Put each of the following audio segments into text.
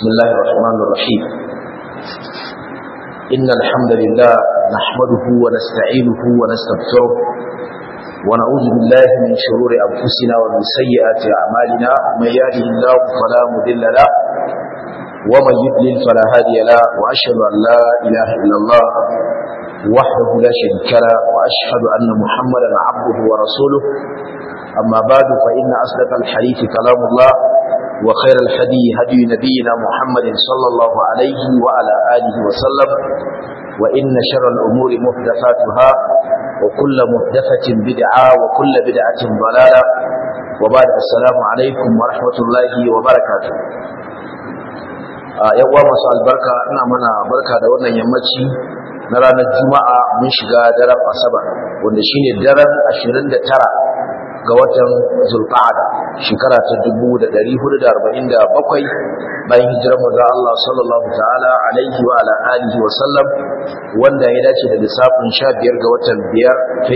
بسم الله الرحمن الرحيم إن الحمد لله نحمده ونستعينه ونستغفره ونعوذ بالله من شرور أنفسنا ومن سيئات أعمالنا من يهده الله فلا مضل له ومن يضلل فلا هادي له وأشهد أن لا إله إلا الله وحده لا شريك له وأشهد أن محمدا عبده ورسوله أما بعد فإن أصدق الحديث كلام الله وخير الهدي هدي نبينا محمد صلى الله عليه وعلى آله وسلم وإن شر الأمور محدثاتها وكل محدثة بدعة وكل بدعة ضلالة وبعد السلام عليكم ورحمة الله وبركاته yan uwa masu albarka ina mana barka da wannan yammaci na ranar juma'a mun shiga daren asabar wanda shine daren 29 ga watan zulqa'ada shekara ta 1447 bayan hijirar manzon Allah sallallahu ta'ala alaihi wa ala alihi wa sallam wanda ya dace da lissafin 15 ga watan 5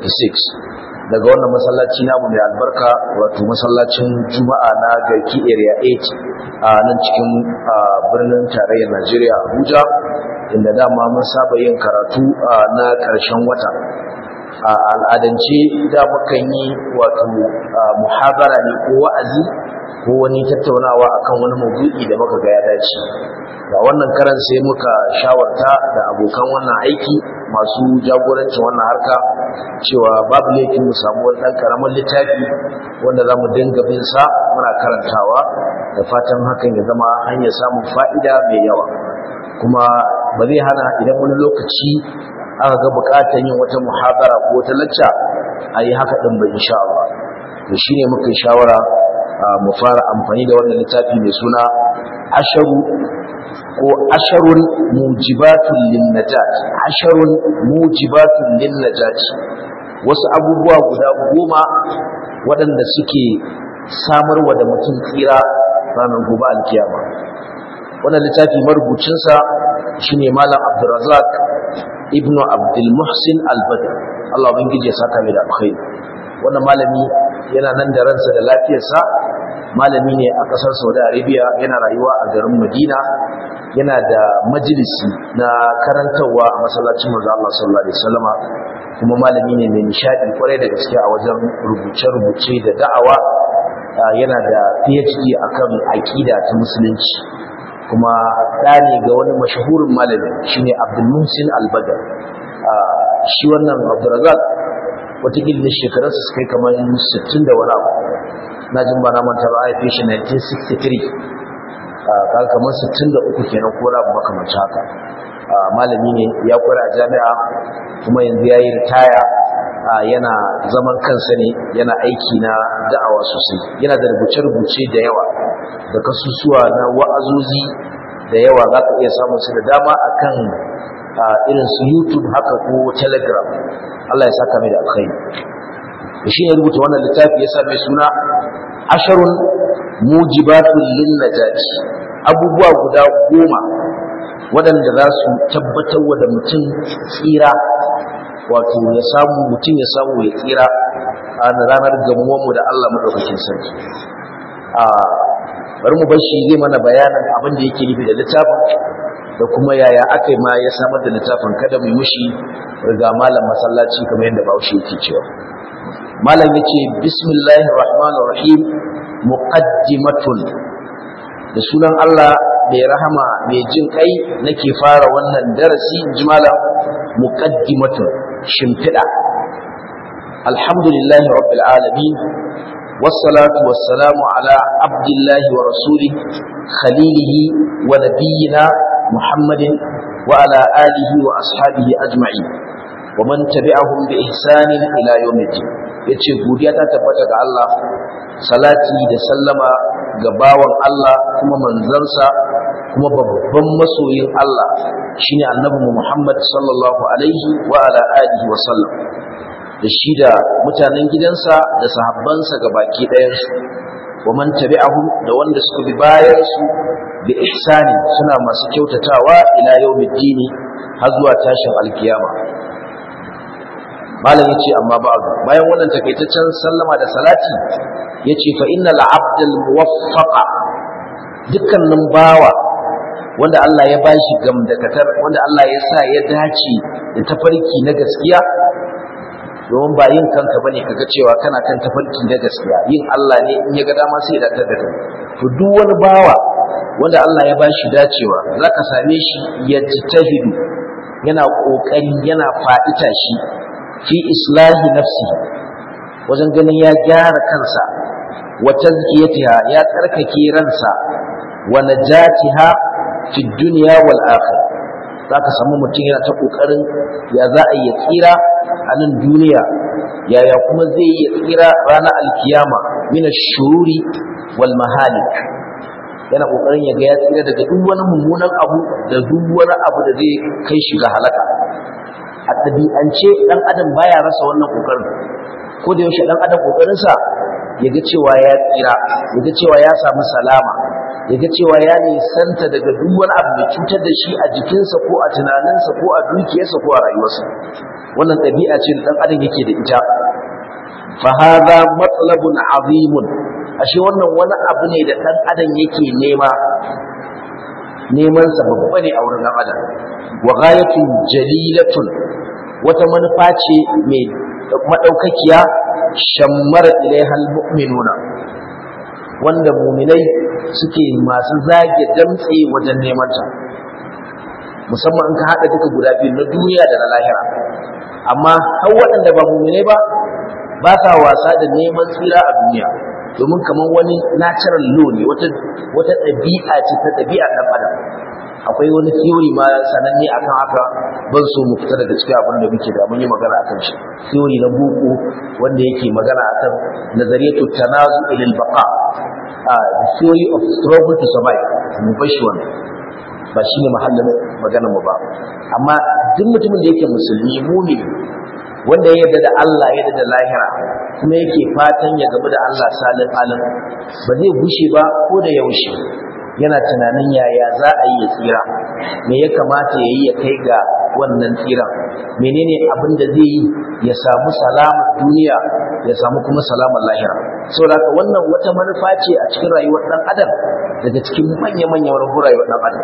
2026 daga wannan masallaci namu mai albarka wato masallacin juma'a na garki area 8 a nan cikin birnin tarayyar Najeriya Abuja inda dama mun saba yin karatu na ƙarshen wata a al'adance da mukan yi wato muhabara ne ko wa'azi ko wani tattaunawa akan wani maudu'i da muka ga ya dace ga wannan karan sai muka shawarta da abokan wannan aiki masu jagorancin wannan harka cewa babu laifin mu samu wani ɗan ƙaramin littafi wanda za mu dinga bin sa muna karantawa da fatan hakan ya zama hanyar samun fa'ida mai yawa kuma ba zai hana idan wani lokaci aka ga bukatar yin wata muhabara ko wata lacca a yi haka ɗin ba insha Allah to shi ne muka shawara mu fara amfani da wannan littafi mai suna asharu ko asharun mujibatun linnajat asharun mujibatun linnajat wasu abubuwa guda goma waɗanda suke samarwa da mutum tsira ranar gobe alkiyama wannan littafi marubucinsa shine malam abdurrazak ibnu abdul muhsin al-badr Allah ubangiji ya saka mai da alkhairi wannan malami yana nan da ransa da lafiyarsa malami ne a kasar Saudi Arabia yana rayuwa a garin Madina yana da majalisi na karantarwa a masallacin manzo Allah sallallahu alaihi wasallama kuma malami ne mai nishadi kwarai da gaske a wajen rubuce-rubuce da da'awa yana da PhD akan aqida ta musulunci kuma ɗa ne ga wani mashahurin malami shine Abdul Muhsin Al-Badr shi wannan Abdurrazzaq watakila da shekarunsa su kai kamar 60 da wani abu na jin ba na manta ba a haife shi 1963 kaga kamar 63 kenan ko rabu makamanci haka malami ne ya kware a jami'a kuma yanzu ya yi ritaya yana zaman kansa ne yana aiki na da'awa sosai yana da rubuce-rubuce da yawa da kasusuwa na wa'azozi da yawa za ka iya samun su da dama akan irin su youtube haka ko telegram Allah ya saka mai da alkhairi da shi ne rubuta wannan littafi ya sa mai suna asharun mujibatun lin najati abubuwa guda goma waɗanda za su tabbatar wa da mutum tsira wato ya samu mutum ya samu ya tsira a ranar gamuwanmu da Allah maɗaukakin sarki bari mu bar shi zai mana bayanin abin da yake nufi da littafin da kuma yaya aka yi ma ya samar da littafin kada mu mushi riga malam masallaci kamar yadda bahaushe yake cewa malam yace bismillahir rahmanir rahim muqaddimatun da sunan Allah mai rahama mai jin kai nake fara wannan darasi ji malam muqaddimatun shimfida alhamdulillahi rabbil alamin والصلاة والسلام على عبد الله ورسوله خليله ونبينا محمد وعلى آله وأصحابه أجمعين ومن تبعهم بإحسان إلى يوم الدين yace godiya ta tabbata ga Allah salati da sallama ga bawan Allah kuma manzansa kuma babban masoyin Allah shine annabi Muhammad sallallahu alaihi wa ala alihi wa sallam da shi da mutanen gidansa da sahabbansa ga baki ɗayansu wa man tabi'ahum da wanda suka bi bayansu bi ihsani suna masu kyautatawa ila yawmiddini har zuwa tashin alkiyama malam yace amma ba'du bayan wannan takaitaccen sallama da salati yace fa innal abdal muwaffaqa dukkanin bawa wanda Allah ya bashi gamdakatar wanda Allah ya sa ya dace da tafarki na gaskiya domin ba yin kanka bane kaga cewa kana kan tafarki na gaskiya yin Allah ne in ya ga dama sai ya datar da kai to duk wani bawa wanda Allah ya bashi dacewa zaka same shi ya tahidu yana kokari yana faɗi tashi fi islahi nafsi wajen ganin ya gyara kansa wa tazkiyatiha ya tsarkake ransa wa najatiha fi dunya wal akhirah zaka samu mutum yana ta kokarin ya za a yi tsira a nan duniya yaya kuma zai yi tsira ranar alkiyama min ash-shururi wal mahalik yana kokarin ya ga ya tsira daga duk wani mummunan abu da duk wani abu da zai kai shi ga halaka a ɗabi'ance ɗan adam baya rasa wannan kokarin ko da yaushe ɗan adam kokarinsa ya ga cewa ya tsira ya ga cewa ya samu salama ya ga cewa ya nisanta daga duk wani abu da cutar da shi a jikinsa ko a tunaninsa ko a dukiyarsa ko a rayuwarsa wannan ɗabi'a ce da ɗan adam yake da ita fa hadha matlabun azimun ashe wannan wani abu ne da ɗan adam yake nema neman sa babba ne a wurin ɗan adam wa ghayatun jalilatun wata manufa ce mai madaukakiya shammar ilaihal mu'minuna wanda muminai suke masu zage damtse wajen neman ta musamman in ka haɗa duka guda biyu na duniya da na lahira amma har waɗanda ba muminai ba ba sa wasa da neman tsira a duniya domin kamar wani natural law ne wata wata ɗabi'a ce ta ɗabi'a ɗan adam akwai wani theory ma sananne akan haka ban so mu fita daga cikin abin da muke da mun yi magana akan shi theory na boko wanda yake magana akan nazariyatu tanazu ilal baqa the theory of struggle to survive mu bashi wannan ba shine mahallin maganar mu ba amma duk mutumin da yake musulmi mumini wanda ya yarda da Allah ya yarda da lahira kuma yake fatan ya gamu da Allah salin alim ba zai gushe ba ko da yaushe yana tunanin yaya za a yi ya tsira me ya kamata ya yi ya kai ga wannan tsira menene abin da zai yi ya samu salamun duniya ya samu kuma salamun lahira saboda haka wannan wata manufa ce a cikin rayuwar dan adam daga cikin manya-manyan manufar rayuwar dan adam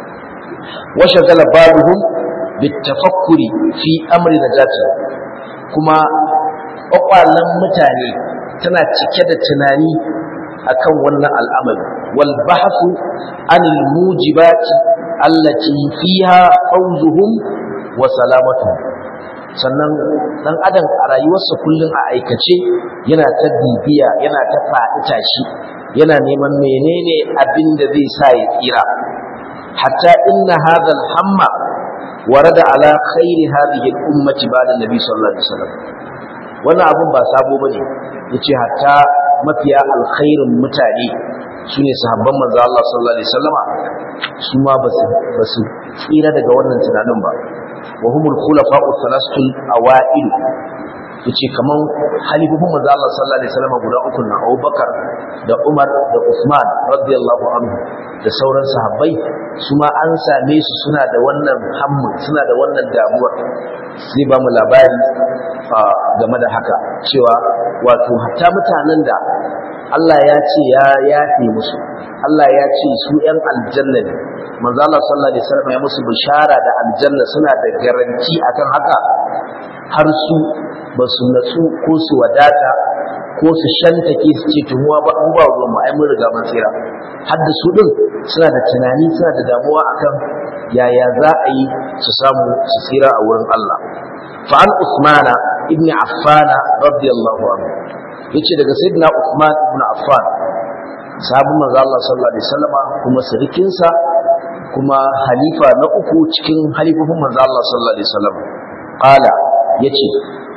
wa shagala babuhum bitafakkuri fi amri najati kuma kwakwalen mutane tana cike da tunani akan wannan al'amari wal bahthu anil mujibati allati fiha fawzuhum wa salamatuhum sannan dan adam a rayuwarsa kullum a aikace yana ta bibiya yana ta faɗi tashi yana neman menene abin da zai sa ya tsira hatta inna hadha al-hamma warada ala khairi hadhihi al-ummati ba'da nabi sallallahu alaihi wasallam wannan abun ba sabo bane yace hatta mafiya alkhairin mutane sune sahabban manzo Allah sallallahu alaihi wasallama su ma basu basu tsira daga wannan tunanin ba wa humul khulafa'u thalathul awa'il yace kaman halifufin manzo Allah sallallahu alaihi wasallam guda uku na Abubakar da Umar da Uthman radiyallahu anhu da sauran sahabbai su ma an same su suna da wannan hammu suna da wannan damuwar sai ba mu labari game da haka cewa wato hatta mutanen da Allah ya ce ya yafe musu Allah ya ce su ‘yan aljanna ne manzo Allah sallallahu alaihi wasallam ya musu bishara da aljanna suna da garanti akan haka har su ba su natsu ko su wadata ko su shantake su ce tumuwa ba an ba ruwan mu ai mun riga mun tsira har da su din suna da tunani suna da damuwa akan yaya za a yi su samu su tsira a wurin Allah fa an usmana ibn affan radiyallahu anhu yace daga sayyidina usman ibn affan sahabin manzo Allah sallallahu alaihi wasallama kuma sirikinsa kuma halifa na uku cikin halifofin manzo Allah sallallahu alaihi wasallam qala yace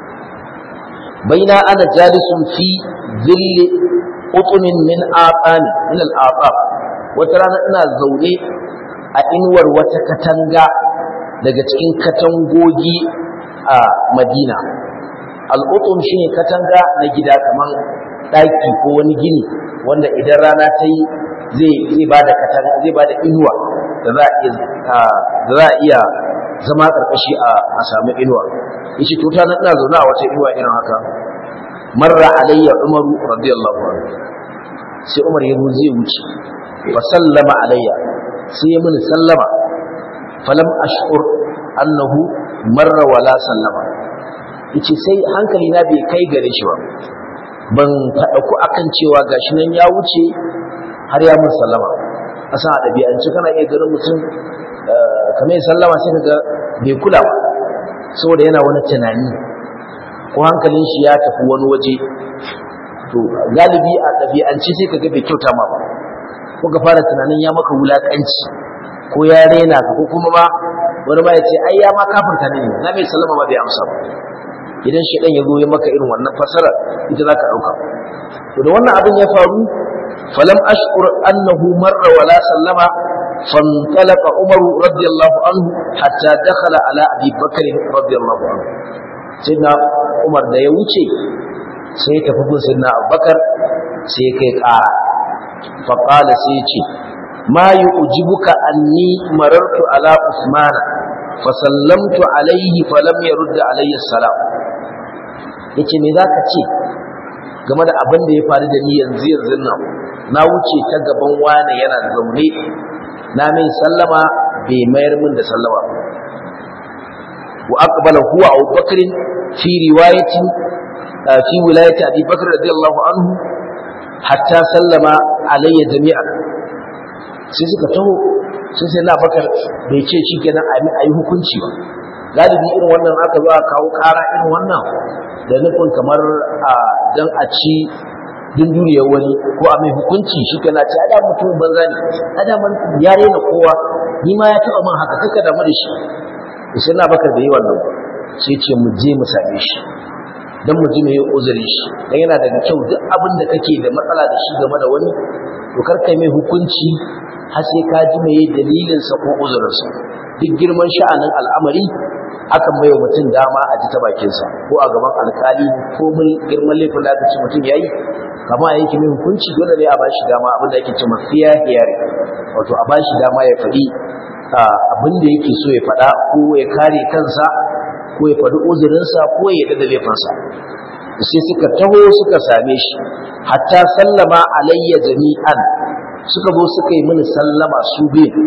baina ana jalisun fi zilli utunin min aqani min al-aqab wata rana ina zaune a inuwar wata katanga daga cikin katangogi a Madina al-utum shine katanga na gida kaman daki ko wani gini wanda idan rana ta yi zai zai bada katanga zai bada inuwa da za a iya da za a iya zama karkashi a a samu inuwa yace to ta ina zaune a wata inuwa irin haka marra alayya umaru radiyallahu anhu sai umar ya zai wuce fa sallama alayya sai ya mini sallama falam ash'ur annahu marra wala sallama yace sai hankali na bai kai gare shi ba ban faɗa ku akan cewa gashi nan ya wuce har ya mun sallama asan a ɗabi'ance kana iya ganin mutum kamar ya sallama sai kaga bai kula ba saboda yana wani tunani ko hankalin shi ya tafi wani waje to galibi a ɗabi'ance sai kaga bai kyauta ma ba ko ka fara tunanin ya maka wulaƙanci ko ya rena ka ko kuma ma wani ma ya ce ai ya ma kafirta ne na mai sallama ma bai amsa ba idan shi ya zo ya maka irin wannan fasara ita za ka ɗauka to da wannan abin ya faru falam ashkur annahu marra wala sallama fantalaqa umar radiyallahu anhu hatta dakhala ala abi bakr radiyallahu anhu sayyidina umar da ya wuce sai ya tafi gun sayyidina abubakar sai ya kai ƙara fa qala sai ya ce ma yu'jibuka anni marartu ala usmana fasallamtu alaihi falam yarudda alayhi salam yace me zaka ce game da abin da ya faru da ni yanzu yanzu nan na wuce ta gaban wani yana zaune na mai sallama bai mayar min da sallama wa aqbala huwa Abu Bakr fi riwayatin fi wilayati Abi Bakr radiyallahu anhu hatta sallama alayya jami'an sai suka taho sai sai na bakar bai ce shi kenan a yi hukunci ba galibi irin wannan aka zo a kawo kara irin wannan da nufin kamar a dan a ci dunduniyar wani ko a mai hukunci shi kenan ce ada mutum banza ne ada man ya rena kowa ni ma ya taba man haka kaka damu da shi sai na bakar da yi wannan sai ce mu je mu same shi dan mu ji mai uzuri shi dan yana daga kyau duk abin da kake da matsala da shi game da wani to kar kai mai hukunci har sai ka ji mai dalilinsa ko uzurinsa duk girman sha'anin al'amari akan bai wa mutum dama a ji ta bakinsa ko a gaban alkali ko mun girman laifin da aka ce mutum ya yi kama a yake mai hukunci dole ne a ba shi dama abin da ake ce mafiya hiyari wato a ba shi dama ya faɗi abin da yake so ya faɗa ko ya kare kansa ko ya faɗi uzurinsa ko ya yarda da laifinsa sai suka taho suka same shi hatta sallama alayya jami'an suka zo suka yi mini sallama su biyu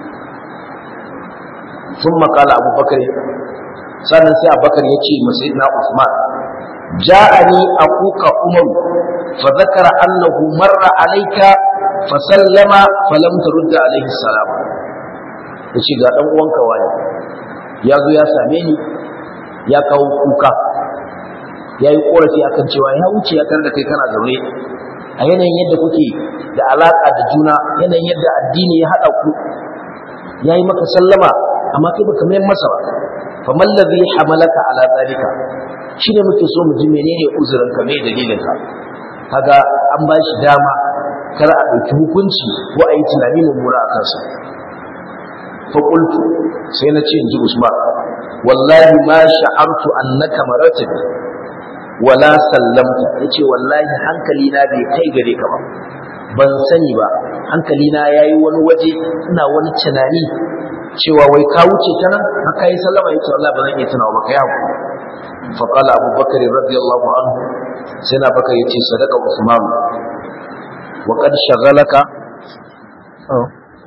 sun makala abubakar sannan sai abubakar ya ce masu na usman ja'ani akuka umaru fa zakara annahu marra alayka fa sallama fa lam turda alayhi salam yace ga dan uwanka wani ya zo ya same ni ya kawo kuka ya yi korafi akan cewa ya wuce ya da kai kana zaune a yanayin yadda kuke da alaƙa da juna yanayin yadda addini ya haɗa ku ya yi maka sallama amma kai baka mayar masa ba faman ladhi hamalaka ala zalika shine muke so mu ji menene uzurin ka me dalilin ka kaga an ba shi dama kar a ɗauki hukunci ko a yi tunani mummuna a kansa fa qultu sai na ce inji Usman wallahi ma sha'artu annaka maratin wala sallamta yace wallahi hankali na bai kai gare ka ba ban sani ba hankali na yayi wani waje ina wani tunani cewa wai ka wuce ta nan haka yi sallama yace wallahi ba zan iya tunawa ba kai haku fa qala Abu Bakar radiyallahu anhu sai na Bakar yace sadaka Usman wa qad shagalaka oh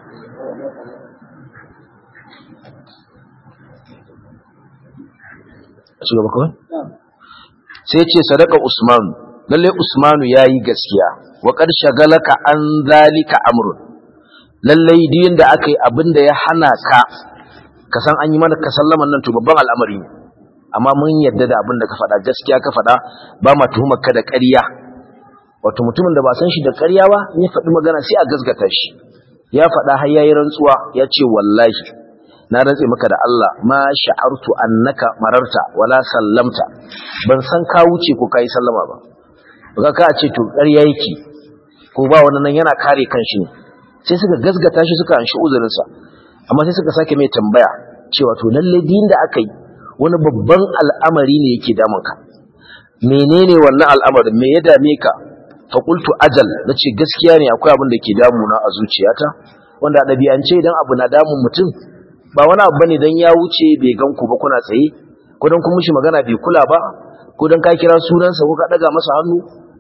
shugaba kawai sai ce sadaka Usman lalle Usmanu yayi gaskiya wa qad shagalaka an zalika amrun lalle din da aka yi abinda ya hana ka ka san an yi mana ka sallaman nan to babban al'amari ne amma mun yadda da abinda ka faɗa gaskiya ka faɗa ba ma tuhumar ka da ƙarya wato mutumin da ba san shi da ƙarya ba ya faɗi magana sai a gasgata shi ya faɗa har yayi rantsuwa ya ce wallahi na rantse maka da Allah ma sha'artu annaka mararta wala sallamta ban san ka wuce ko kai sallama ba baka ka ce to ƙarya yake ko ba wannan nan yana kare kanshi ne sai suka gasgata shi suka anshi uzurin sa amma sai suka sake mai tambaya cewa to lalle din da aka yi wani babban al'amari ne yake damun ka menene wannan al'amarin me ya dame ka fa qultu ajal nace gaskiya ne akwai abin da ke damuna a zuciyata wanda a ɗabi'ance idan abu na damun mutum ba wani abu bane dan ya wuce bai gan ku ba kuna tsaye ko dan kun mishi magana bai kula ba ko dan ka kira sunansa ko ka daga masa hannu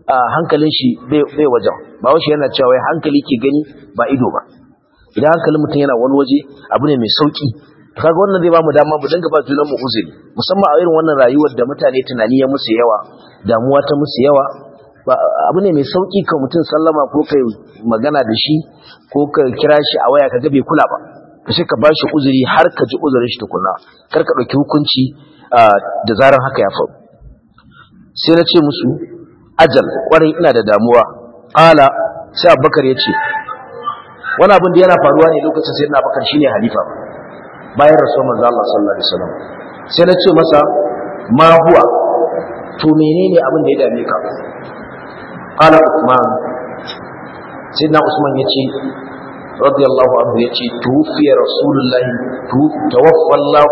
hankalin shi bai wajen ba wasu yana cewa wai hankali ke gani ba ido ba idan hankalin mutum yana wani waje abu ne mai sauki kaga wannan zai ba mu dama mu dinga ba junan mu uzuri musamman a irin wannan rayuwar da mutane tunani ya musu yawa damuwa ta musu yawa abu ne mai sauki ka mutum sallama ko kai magana da shi ko ka kira shi a waya kaga bai kula ba ka sai ka bashi uzuri har ka ji uzurin shi tukuna kar ka dauki hukunci da zaran haka ya faru sai na ce musu ajal kwarai ina da damuwa qala sai abubakar ya ce wani abin da yana faruwa ne lokacin sai na abubakar shine halifa bayan rasuwar manzo Allah sallallahu alaihi wasallam sai na ce masa ma huwa to menene abin da ya dame ka qala usman sayyidina usman yace radiyallahu anhu yace tufiya rasulullahi tawaffa Allah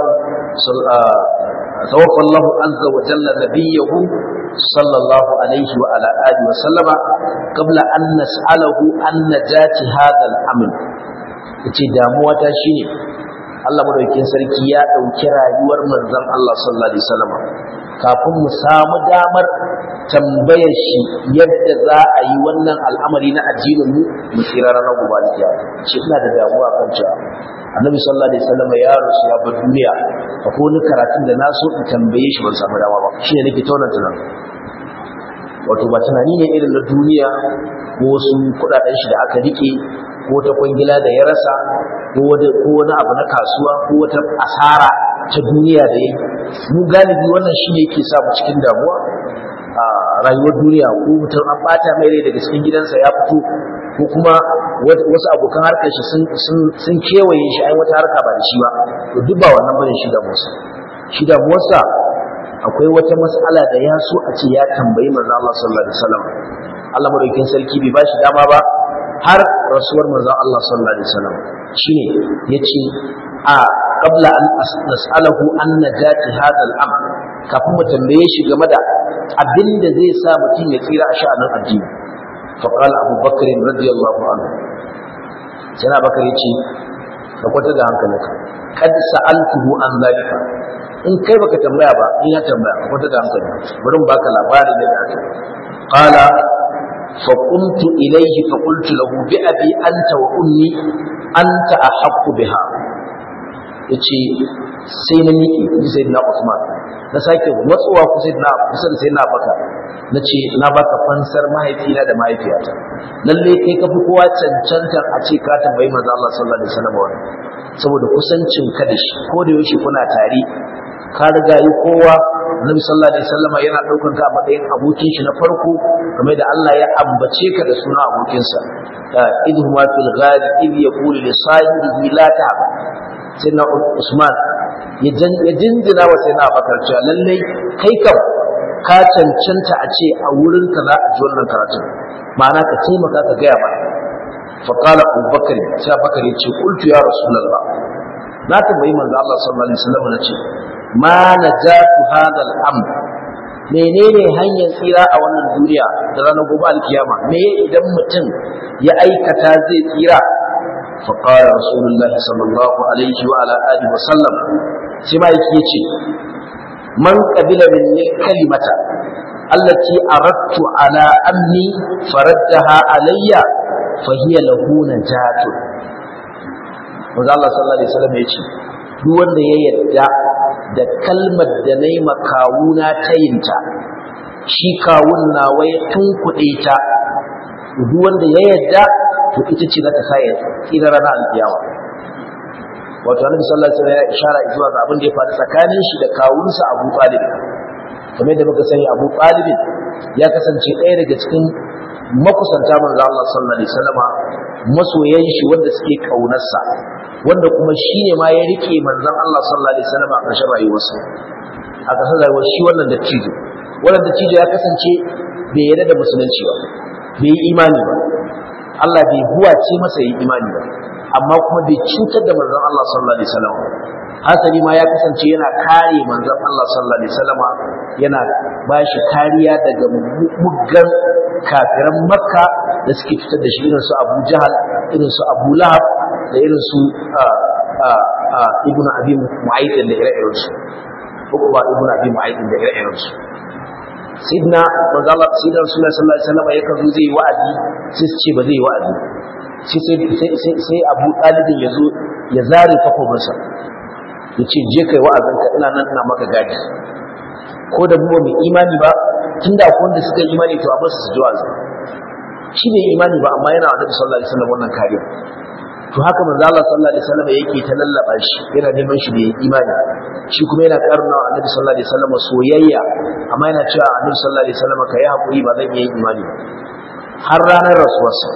توفى الله عز وجل نبيه صلى الله عليه وعلى آله وسلم قبل أن نسأله عن نجاة هذا الأمن yace damuwa ta shine Allah madaukakin sarki ya dauki rayuwar manzon Allah sallallahu alaihi wasallam kafin mu samu damar tambayar shi yadda za a yi wannan al'amari na addinin mu mu tsira ranar gobe da shi ina da damuwa kan cewa annabi sallallahu alaihi wasallam ya rasu ya bar duniya akwai wani karatun da na so in tambaye shi ban samu dama ba shine nake tauna tunan wato ba tunani ne irin na duniya ko wasu kudaden shi da aka rike ko ta kwangila da ya rasa ko wani abu na kasuwa ko wata asara ta duniya da ya mu galibi wannan shine yake sa mu cikin damuwa a rayuwar duniya ko mutum an bata mai rai daga cikin gidansa ya fito ko kuma wasu abokan harkar shi sun kewaye shi ai wata harka ba da shi ba to duk ba wannan bane shi damuwarsa shi damuwarsa akwai wata mas'ala da ya so a ce ya tambayi manzo Allah sallallahu alaihi wasallam Allah madaukakin sarki bai bashi dama ba har rasuwar manzo Allah sallallahu alaihi wasallam shine yace a qabla an nas'alahu an najati hadha al-amr kafin mu tambaye shi game da abinda zai sa mutum ya tsira a sha'anin addini fa qala Abu Bakr radiyallahu anhu sai na Bakar yace ka kwata da hankalinka kad sa'altuhu an zalika in kai baka tambaya ba in ya tambaya ka kwata da hankali bari mu baka labarin da aka qala فقمت إليه فقلت له بأبي أنت وأمي أنت أحق بها yace sai na miƙe ni sai na Usman na sake matsuwa ku sai na kusa da sai na baka nace na baka fansar mahaifina da mahaifiyata lalle kai ka fi kowa cancantar a ce ka tambayi manzo Allah sallallahu alaihi wasallam wannan saboda kusancin ka da shi ko da yaushe kuna tare ka riga yi kowa Annabi sallallahu alaihi wasallam yana daukar ka a matsayin abokin shi na farko kamar da Allah ya ambace ka da suna abokinsa idhuma fil ghari idh yaqulu li sahibihi la ta'ab sayyidina Usman ya jinjina wa sayyidina Abubakar cewa lallai kai kam ka cancanta a ce a wurin ka za a ji wannan karatu ma'ana ka taimaka ka gaya mana فقال أبو بكر سيا بكر يتشي قلت يا رسول الله لا تبعي من الله صلى الله عليه وسلم نتشي ما نجات هذا الأمر menene hanyar tsira a wannan duniya da ranar gobe alkiyama me idan mutum ya aikata zai tsira fa qala rasulullahi sallallahu alaihi wa ala alihi wa sallam sai ma yake yace man qabila minni kalimata allati aradtu ala ammi faraddaha alayya fa hiya lahu najatun Maza Allah sallallahu alaihi wasallam ya ce duk wanda ya yadda da kalmar da na yi makawuna ta yinta shi kawun nawa ya tunkuɗe ta duk wanda ya yadda to ita ce za ta sa ya tsira ranar alƙiyama wato annabi sallallahu alaihi wasallam ya ishara zuwa ga abin da ya faru tsakanin shi da kawunsa Abu Talib kamar yadda muka sani Abu Talib ya kasance ɗaya daga cikin makusanta manzo Allah sallallahu alaihi wasallama masoyan shi wanda suke kaunarsa wanda kuma shine ma ya rike manzon Allah sallallahu alaihi wasallama a ƙarshen rayuwarsa a ƙarshen rayuwar shi wannan dattijo wannan dattijo ya kasance bai yarda da musulunci ba bai yi imani ba Allah bai huwace masa yi imani ba amma kuma bai cutar da manzon Allah sallallahu alaihi wasallam hasali ma ya kasance yana kare manzon Allah sallallahu alaihi wasallam yana bashi kariya daga muggan kafiran makka da suke fitar da shi irin su abu jahal irin su abu lahab da irin su ibnu abi mu'ayyid da ire-iren su uku ba ibnu abi mu'ayyid da ire-iren su sidna manzo Allah sidna Rasulullah sallallahu alaihi wasallam yakan zo zai wa'azi sai su ce ba zai wa'azi sai sai sai Abu Talib ya zo ya zare takobinsa ya ce je kai wa'azinka ina nan ina maka gadi ko da mu mai imani ba tunda akwai wanda suka imani to a basu su ji wa'azi shi ne imani ba amma yana annabi sallallahu alaihi wasallam wannan kariya to haka manzo Allah sallallahu alaihi wasallam yake ta lallaba shi yana neman shi da imani shi kuma yana karna annabi sallallahu alaihi wasallam soyayya amma yana cewa annabi sallallahu alaihi wasallam kai hakuri ba zan yi imani ba har ranar rasuwarsa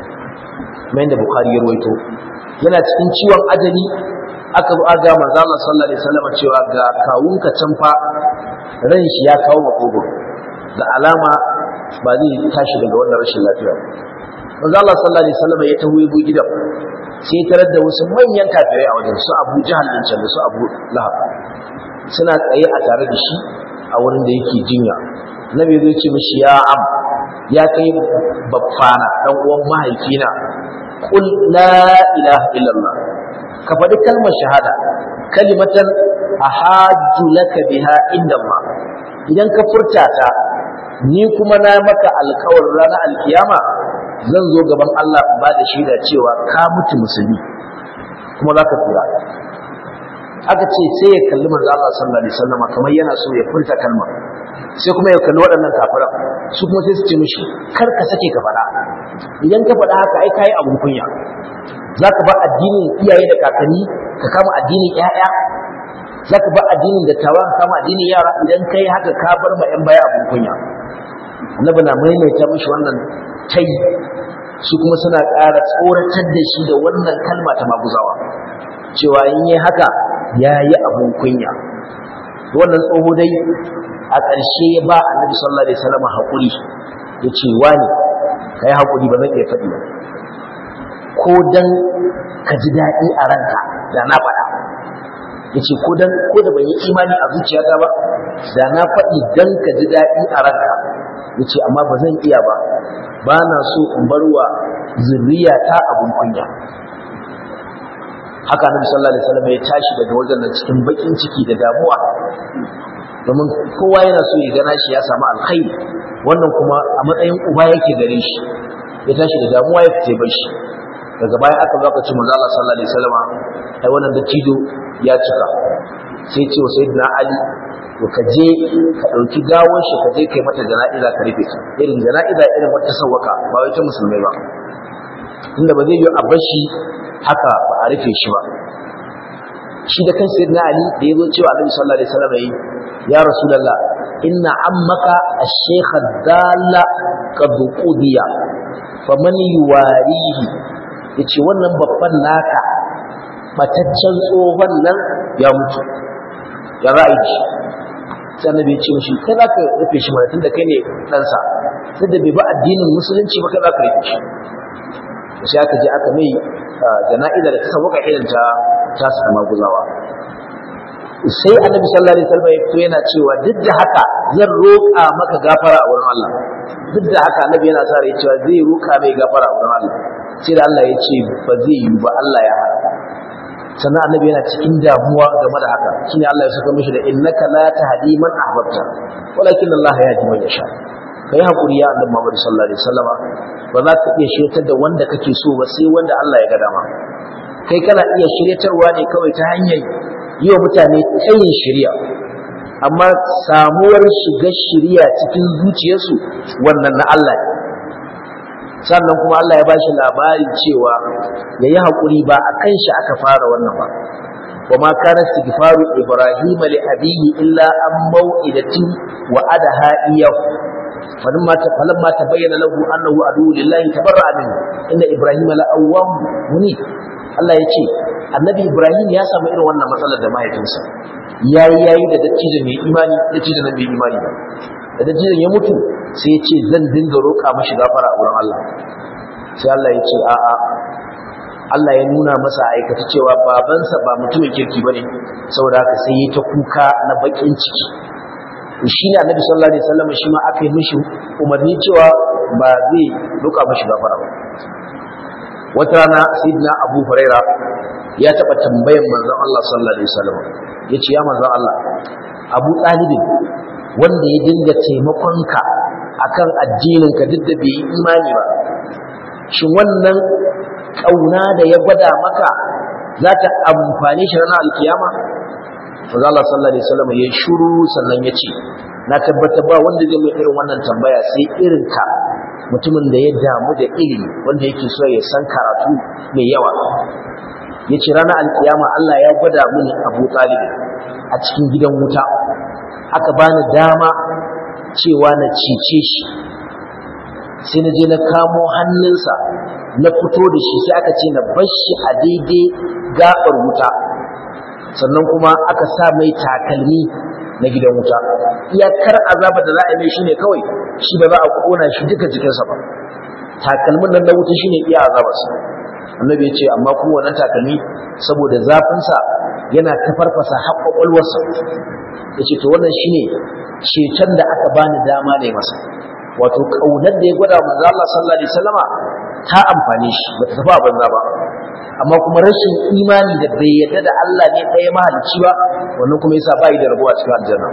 mai da bukhari ya rawaito yana cikin ciwon ajali aka zo aga manzo Allah sallallahu alaihi wasallam cewa ga kawunka can fa ran shi ya kawo makogoro da alama ba zai tashi daga wannan rashin lafiya manzo Allah sallallahu alaihi wasallam ya taho yabo gidan sai tarar da wasu manyan kafirai a wajen su Abu Jahal din can da su Abu Lahab suna tsaye a tare da shi a wurin da yake jinya Nabi zai ce mishi ya am ya kai baffana dan uwan mahaifina qul la ilaha illallah ka faɗi kalmar shahada kalimatan ahajju laka biha inda Allah idan ka furta ta ni kuma na maka alkawar ranar alkiyama zan zo gaban Allah ba da shaida cewa ka mutu musulmi kuma za ka tura aka ce sai ya kalli manzo Allah sallallahu alaihi wasallam kamar yana so ya furta kalma sai kuma ya kalli waɗannan kafiran su kuma sai su ce mishi kar ka sake ka faɗa idan ka faɗa haka ai kai abun kunya zaka ba addinin iyaye da kakanni ka kama addinin ƴaƴa zaka ba addinin dattawa ka kama addinin yara idan kai haka ka bar ma ƴan baya abun kunya annabi na maimaita mishi wannan tai su kuma suna ƙara tsoratar da shi da wannan kalma ta maguzawa cewa in yi haka ya yi abun kunya wannan tsoho dai a ƙarshe ya ba annabi sallallahu alaihi wasallam haƙuri ya ce wani ka yi haƙuri ba zan iya faɗi ba ko dan ka ji daɗi a ranka da na faɗa ya ce ko dan ko da ban yi imani a zuciyata ba da na faɗi dan ka ji daɗi a ranka ya ce amma ba zan iya ba ba na so in bar wa zurriyata abun kunya haka annabi sallallahu alaihi wasallam ya tashi daga wajen nan cikin bakin ciki da damuwa domin kowa yana so ya gana shi ya samu alkhairi wannan kuma a matsayin uba yake gare shi ya tashi da damuwa ya fice bar shi daga baya aka zo aka ce manzo Allah sallallahu alaihi wasallam ai wannan dattijo ya cika sai ce wa sayyidina Ali to ka je ka dauki gawon shi ka je kai mata jana'iza ka rufe ta irin jana'iza irin wata sawaka ba wai ta musulmai ba inda ba zai yi a bashi haka ba a rufe shi ba shi da kan sayyidina Ali da yazo cewa Annabi sallallahu alaihi wasallam yi ya rasulullah inna ammaka ash-shaykh ad-dalla qad qudiya faman yuwarihi yace wannan babban naka bataccen tsohon nan ya mutu ya ra'ayi shi sai annabi ya ce mishi kai za ka rufe shi mana tunda kai ne ɗansa sai da bai ba addinin musulunci ba kai za ka rufe shi sai aka je aka mai jana'iza da ta sauka irin ta ta su maguzawa sai annabi sallallahu alaihi wasallam ya fito yana cewa duk da haka zan roƙa maka gafara a wurin Allah duk da haka annabi yana sa rai cewa zai roƙa mai gafara a wurin Allah sai da Allah ya ce ba zai yi ba Allah ya hana sannan annabi yana cikin damuwa game da haka shine Allah ya saka mishi da innaka la tahdi man ahbabta walakin Allah yahdi man yasha kai hakuri ya annabi Muhammad sallallahu alaihi wasallama ba za ka iya shiryatar da wanda kake so ba sai wanda Allah ya ga dama kai kana iya shiryatarwa ne kawai ta hanyar yi wa mutane tsayin shirya amma samuwar shiga shirya cikin zuciyarsu wannan na Allah ne sannan kuma Allah ya ba shi labarin cewa ya yi haƙuri ba a kan shi aka fara wannan ba wa ma kana istighfaru ibrahim li abihi illa an mau'idatin wa adaha iyahu falamma falamma tabayyana lahu annahu adu lillahi tabarra'a minhu inna ibrahim la awwam munib Allah ya ce annabi ibrahim ya samu irin wannan matsalar da mahaifinsa yayi yayi da dattijo mai imani dattijo na mai imani ba da dattijon ya mutu sai ya ce zan dinga roƙa mashi gafara a wurin Allah sai Allah ya ce a'a Allah ya nuna masa aikata cewa babansa ba mutumin kirki bane saboda haka sai ya ta kuka na bakin ciki shi ne annabi sallallahu alaihi wasallam shi ma aka yi mishi umarni cewa ba zai roƙa mashi gafara ba wata rana sayyidina Abu Huraira ya taɓa tambayan manzon Allah sallallahu alaihi wasallam yace ya manzon Allah Abu Talibin wanda ya dinga taimakonka akan addininka duk da bai yi imani ba shin wannan ƙauna da ya gwada maka za ta amfani shi ranar alkiyama Maza Allah sallallahu alaihi wasallam ya shuru sannan ya ce na tabbata ba wanda zai mai irin wannan tambaya sai irin ka mutumin da ya damu da ilimi wanda yake so ya san karatu mai yawa ya ce ranar alkiyama Allah ya gwada mini Abu Talib a cikin gidan wuta aka bani dama cewa na cece shi sai na je na kamo hannunsa na fito da shi sai aka ce na bar shi a daidai gaɓar wuta sannan kuma aka sa mai takalmi na gidan wuta iyakar azaba da za a mai shi ne kawai shi ba za a kona shi duka jikinsa ba takalmin nan na wuta shi ne iya azabarsa annabi ya ce amma kuma wannan takalmi saboda zafinsa yana ta farfasa har kwakwalwarsa ya ce to wannan shine ceton da aka bani dama ne masa wato kaunar da ya gwada manzo Allah sallallahu alaihi wasallama ta amfane shi bata tafi a banza ba amma kuma rashin imani da bai yarda da Allah ne ɗaya mahalicci ba wannan kuma yasa bai da rabuwa cikin aljanna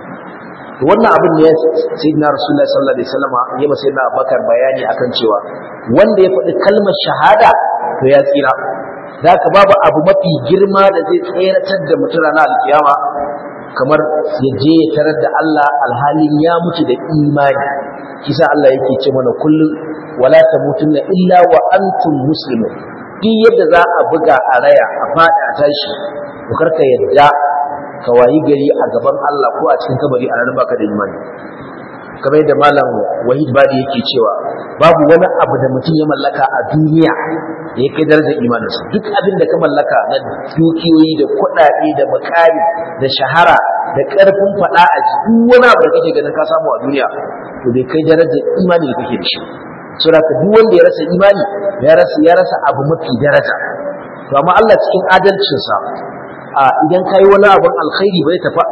to wannan abin ne sayyidina rasulullahi sallallahu alaihi wasallama ya masa sayyidina Abubakar bayani akan cewa wanda ya faɗi kalmar shahada to ya tsira zaka babu abu mafi girma da zai tseratar da mutum ranar alkiyama kamar ya je ya tarar da Allah alhalin ya mutu da imani kisa Allah yake ce mana kullum wala tamutunna illa wa antum muslimun duk yadda za a buga a raya a fada a tashi to karka yadda ka wayi gari a gaban Allah ko a cikin kabari a ranar baka da imani kamar yadda malam wahid badi yake cewa babu wani abu da mutum ya mallaka a duniya da ya kai darajar imaninsa duk abin da ka mallaka na dukiyoyi da kuɗaɗe da makari da shahara da ƙarfin faɗa a duk wani abu da kake ganin ka samu a duniya to bai kai darajar imani da kake da shi saboda ka duk wanda ya rasa imani ya rasa ya rasa abu mafi daraja to amma Allah cikin adalcinsa a idan kai wani abun alkhairi bai tafi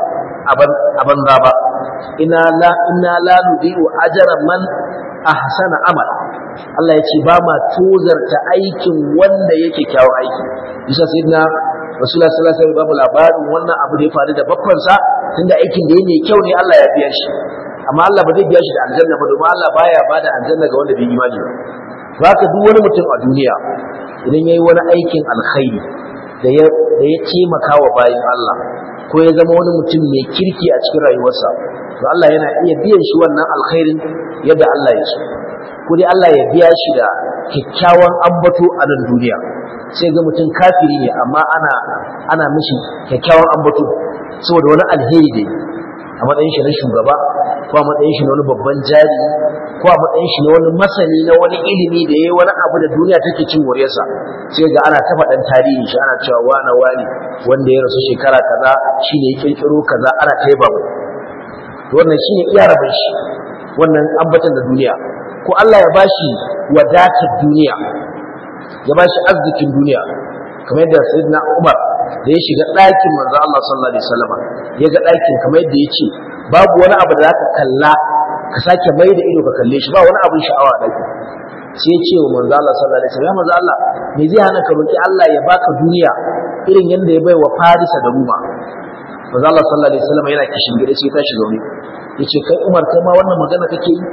a banza ba ina la inna la nudi'u ajra man ahsana amal Allah ya ce ba ma tozarta aikin wanda yake kyawun aiki bisa sayyidina Rasulullah sallallahu alaihi wasallam babu labarin wannan abu da ya faru da bakwansa tunda aikin da yake kyau ne Allah ya biya shi amma Allah ba zai biya shi da aljanna ba domin Allah baya bada aljanna ga wanda bai imani ba haka duk wani mutum a duniya idan yayi wani aikin alkhairi da ya da ya taimaka wa bayin Allah ko ya zama wani mutum mai kirki a cikin rayuwarsa to Allah yana iya biyan shi wannan alkhairin yadda Allah ya so ko dai Allah ya biya shi da kyakkyawan ambato a nan duniya sai ga mutum kafiri ne amma ana ana mishi kyakkyawan ambato saboda wani alheri da a matsayin shi na shugaba ko a matsayin shi na wani babban jari ko a matsayin shi na wani masani na wani ilimi da yayi wani abu da duniya take cin wariyarsa sai ga ana ta faɗan tarihi shi ana cewa wane wani wanda ya rasu shekara kaza shine ya kirkiro kaza ana ta yaba mai wannan shine iya rabin shi wannan ambatan da duniya ko Allah ya bashi wadatar duniya ya bashi arzikin duniya kamar yadda sayyidina Umar da ya shiga ɗakin manzo Allah sallallahu alaihi wasallam ya ga ɗakin kamar yadda ya ce babu wani abu da zaka kalla ka sake mai da ido ka kalle shi ba wani abin sha'awa a ɗakin sai ya ce wa manzo Allah sallallahu alaihi wasallam manzo Allah me zai hana ka roki Allah ya baka duniya irin yadda ya bai wa Farisa da Ruma manzo Allah sallallahu alaihi wasallam yana kishin gida sai ta shiga wuri yace kai Umar kai ma wannan magana kake yi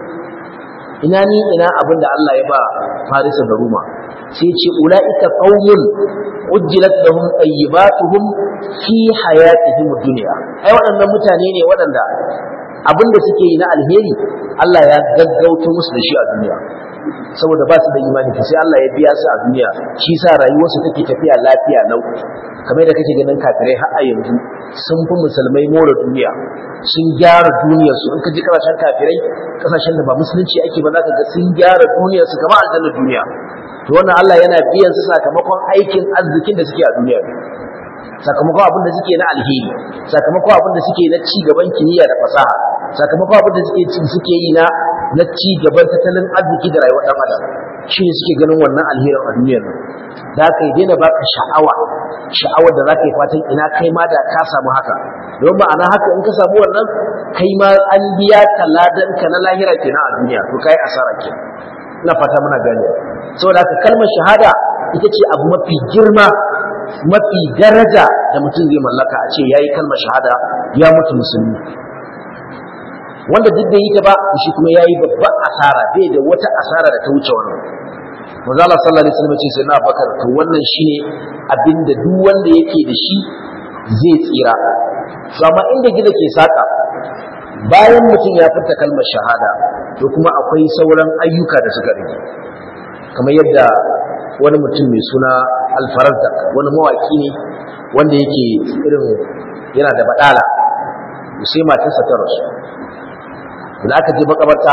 ina ni ina abin da Allah ya ba Farisa da Ruma sai ce ulaika qaumun ujjilat lahum tayyibatuhum fi hayatihim dunya ai waɗannan mutane ne waɗanda abin da suke yi na alheri Allah ya gaggauto musu da shi a duniya saboda ba su da imani sai Allah ya biya su a duniya shi sa rayuwarsu take tafiya lafiya lau kamar da kake ganin kafirai har a yanzu sun fi musulmai more duniya sun gyara duniyarsu in ka ji kasashen kafirai kasashen da ba musulunci ake ba za ka ga sun gyara duniyarsu kamar aljannar duniya to wannan Allah yana biyan su sakamakon aikin arzikin da suke a duniya sakamakon abin da suke na alheri sakamakon abin da suke na ci gaban kimiyya da fasaha sakamakon abin da suke suke yi na na ci gaban tattalin arziki da rayuwar dan adam shi ne suke ganin wannan alherin a duniyar nan da ka yi daina baka sha'awa sha'awar da za ka yi fatan ina kai ma da ka samu haka don ma'ana haka in ka samu wannan kai ma an biya ka ladan ka na lahira kenan a duniya to kai asara ke ina fata muna gane saboda haka kalmar shahada ita ce abu mafi girma mafi daraja da mutum zai mallaka a ce yayi kalmar shahada ya mutu musulmi wanda duk da yi ta ba shi kuma yayi babban asara bai da wata asara da ta wuce wannan manzo Allah sallallahu alaihi wasallam ce sai na bakar to wannan shine abinda duk wanda yake da shi zai tsira to amma inda gida ke saka bayan mutum ya furta kalmar shahada to kuma akwai sauran ayyuka da suka rage kamar yadda wani mutum mai suna alfarazdak wani mawaki ne wanda yake irin yana da badala sai matarsa ta rasu da aka je makabarta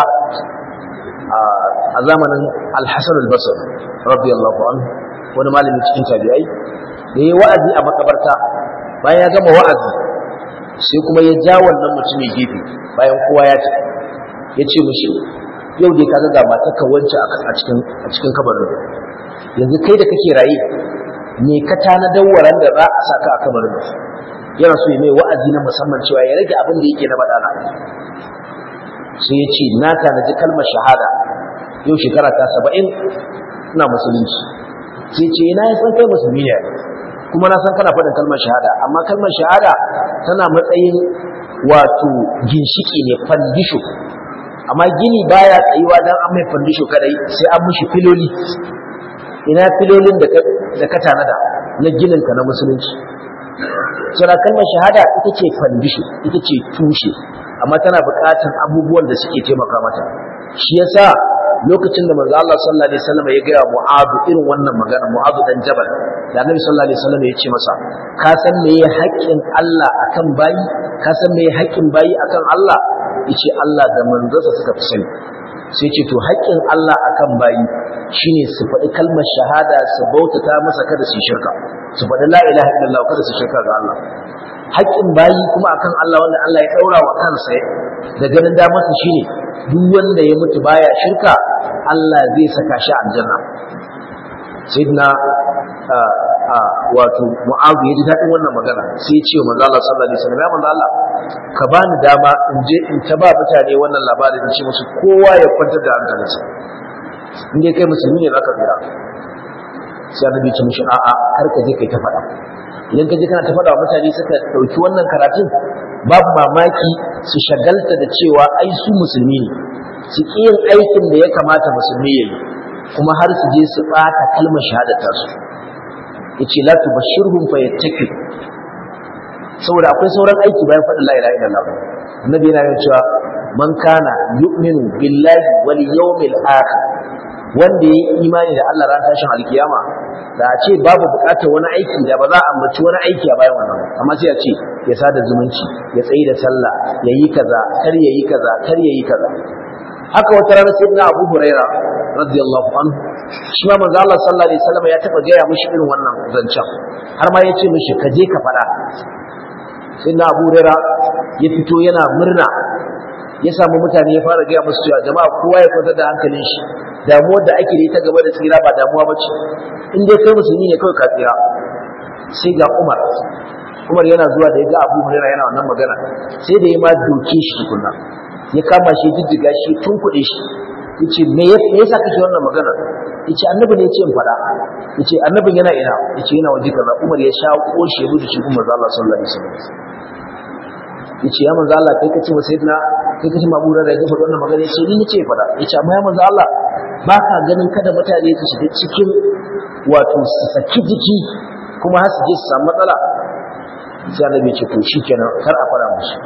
a zamanin alhassan albasar radiyallahu anhu wani malami cikin tabi'ai da ya wa'azi a makabarta bayan ya gama wa'azi sai kuma ya ja wannan mutumin gefe bayan kowa ya ce ya ce mishi yau dai kaga ga matarka wance a cikin a cikin kabarin yanzu kai da kake raye me ka tanadar waran da za a saka a kabarin yana so ya mai wa'azi na musamman cewa ya rage abin da yake na badana sai ya ce na tanaji kalmar shahada yau shekara ta saba'in ina musulunci sai ce na yi san kai musulmi ne kuma na san kana faɗin kalmar shahada amma kalmar shahada tana matsayin wato ginshiki ne fandisho amma gini baya tsayuwa dan an mai fandisho kadai sai an mushi filoli ina filolin da ka tanada na gininka na musulunci sura kalmar shahada ita ce fandisho ita ce tushe amma tana buƙatar abubuwan da suke taimaka mata shi yasa lokacin da manzo Allah sallallahu alaihi wasallam ya gaya Mu'adh irin wannan magana Mu'adh dan Jabal da Annabi sallallahu alaihi wasallam ya ce masa ka san me ya haƙƙin Allah akan bayi ka san me ya haƙƙin bayi akan Allah yace Allah da manzonsa suka fi sani sai ce to haƙƙin Allah akan bayi shine su faɗi kalmar shahada su bautata masa kada su shirka su faɗi la ilaha illallah kada su shirka ga Allah haƙƙin bayi kuma akan Allah wanda Allah ya ɗaura wa kansa da ganin damarsa shine duk wanda ya mutu baya shirka Allah zai saka shi aljanna sayyidina wato mu'azu ya ji daɗin wannan magana sai ya ce wa manzo Allah sallallahu alaihi wasallam ya manzo Allah ka bani dama in je in ta ba mutane wannan labarin in ce musu kowa ya kwantar da hankalinsa in dai kai musulmi ne zaka tsira sai annabi ya ce mishi a'a kar ka je kai ta faɗa idan ka je kana ta faɗa wa mutane suka ɗauki wannan karatun babu mamaki su shagalta da cewa ai su musulmi ne su ƙi yin aikin da ya kamata musulmi ya yi kuma har su je su ɓata kalmar shahadata su ya ce latu bashirhum fa yattaki saboda akwai sauran aiki bayan faɗin la ilaha illallah annabi yana yin cewa man kana yu'minu billahi wal yawmil akhir wanda ya yi imani da Allah ran tashin alkiyama da a ce babu bukatar wani aiki da ba za a ambaci wani aiki a bayan wannan amma sai a ce ya sada zumunci ya tsayi da sallah ya yi kaza kar ya yi kaza kar ya yi kaza haka wata rana sai na Abu Huraira radiyallahu anhu shi ma manzo Allah sallallahu alaihi wasallam ya taba gaya mishi irin wannan zancen har ma ya ce mishi ka je ka faɗa sai na Abu Huraira ya fito yana murna ya samu mutane ya fara gaya musu cewa jama'a kowa ya kwantar da hankalin shi damuwar da ake da ita gaba da tsira ba damuwa ba ce in dai kai musulmi ne kawai ka tsira sai ga umar umar yana zuwa da ya ga abu hurairah yana wannan magana sai da ya ma doke shi tukunna ya kama shi jijjiga shi tun kuɗe shi yace me yasa kake wannan magana yace annabi ne yace in faɗa yace annabin yana ina yace yana waje kaza umar ya sha koshi ya gudu shi umar Allah sallallahu alaihi wasallam yace ya manzo Allah kai kace wa sayyidina kai kace ma burar da ya faɗa wannan magana yace ni nace faɗa yace amma ya manzo Allah ba ka ganin kada mutane su shiga cikin wato su saki jiki kuma har su je su samu matsala sai annabi ce to shikenan kar a fara musu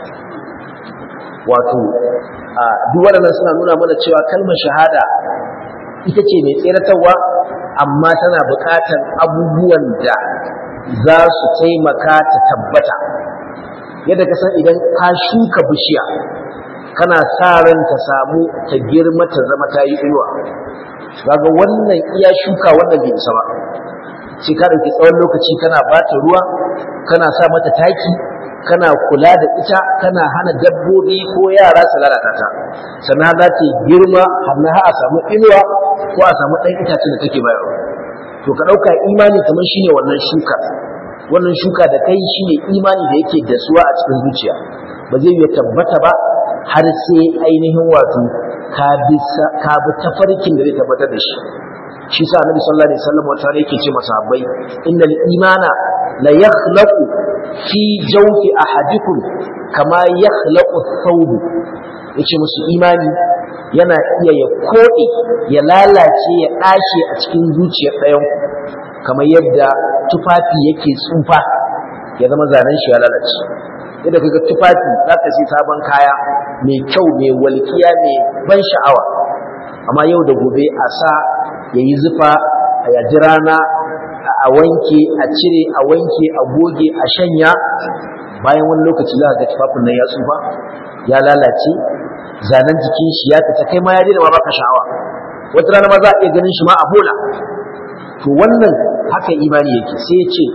wato a duk waɗannan suna nuna mana cewa kalmar shahada ita ce mai tseratarwa amma tana buƙatar abubuwan da za su taimaka ta tabbata yadda ka san idan ka shuka bishiya kana sa ran ta samu ta girma ta zama ta yi inuwa kaga wannan iya shuka wannan bai isa ba sai ka dauki tsawon lokaci kana bata ruwa kana sa mata taki kana kula da ita kana hana dabbobi ko yara su lalata ta sannan za ta girma har na a samu inuwa ko a samu ɗan itacen da take bayarwa to ka ɗauka imani kamar shine wannan shuka wannan shuka da kai shine imani da yake dasuwa a cikin zuciya ba zai yi tabbata ba har sai ainihin wato ka bi tafarkin da zai tabbatar da shi shi sa annabi sallallahu alaihi wasallam wata yake ce masahabbai innal imana la yakhlaqu fi jawfi ahadikum kama yakhlaqu thawb yace musu imani yana iya ya koɗe ya lalace ya ɗashe a cikin zuciyar ɗayan kamar yadda tufafi yake tsufa ya zama zanen shi ya lalace yadda kaga tufafi za ka sai sabon kaya mai kyau mai walƙiya mai ban sha'awa amma yau da gobe a sa ya yi zufa a yaji rana a wanke a cire a wanke a goge a shanya bayan wani lokaci za ga tufafin nan ya tsufa ya lalace zanen jikin shi ya fita kai ma ya daina ma baka sha'awa wata rana ma za a iya ganin shi ma a bola to wannan haka imani yake sai ya ce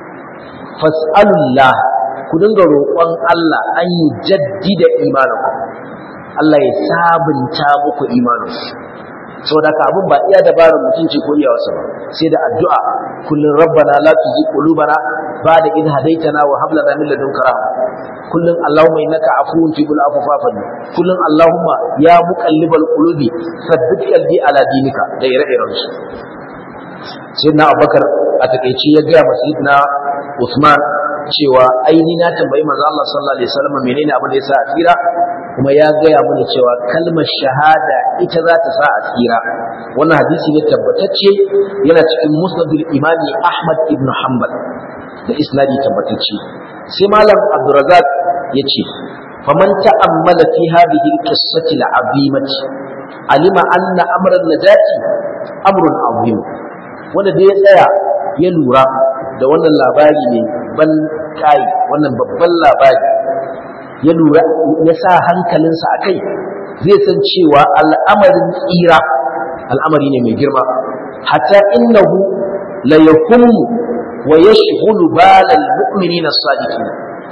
fas'alullah ku dinga roƙon Allah an yi jaddida imaninku Allah ya sabunta muku imaninku saboda ka abin ba iya dabarar mutunci ko iya wasu ba sai da addu'a kullun rabbana la tuzigh qulubana ba'da idh hadaytana wa hab lana min ladunka rahma kullun allahumma innaka afuwun tuhibbul afwa fa'fu kullun allahumma ya muqallibal qulubi sabbit qalbi ala dinika da ire-iren su sayyidina abubakar a takeici ya ga masayidina usman cewa aini na tambayi manzo Allah sallallahu alaihi wasallam menene abin da yasa a tsira kuma ya gaya mana cewa kalmar shahada ita za ta sa a tsira wannan hadisi ne tabbatacce yana cikin musnadul imami Ahmad ibn Hanbal da isnadi tabbatacce sai malam Abdurrazzaq yace faman ta'ammala fi hadhihi al-qissati al-azimati alima anna amra an-najati amrun azim wanda da ya tsaya ya lura da wannan labari ne ban kai wannan babban labari ya lura ya sa hankalinsa a kai zai san cewa al'amarin tsira al'amari ne mai girma hatta innahu la yakumu wa yashghulu balal mu'minina as-sadiqin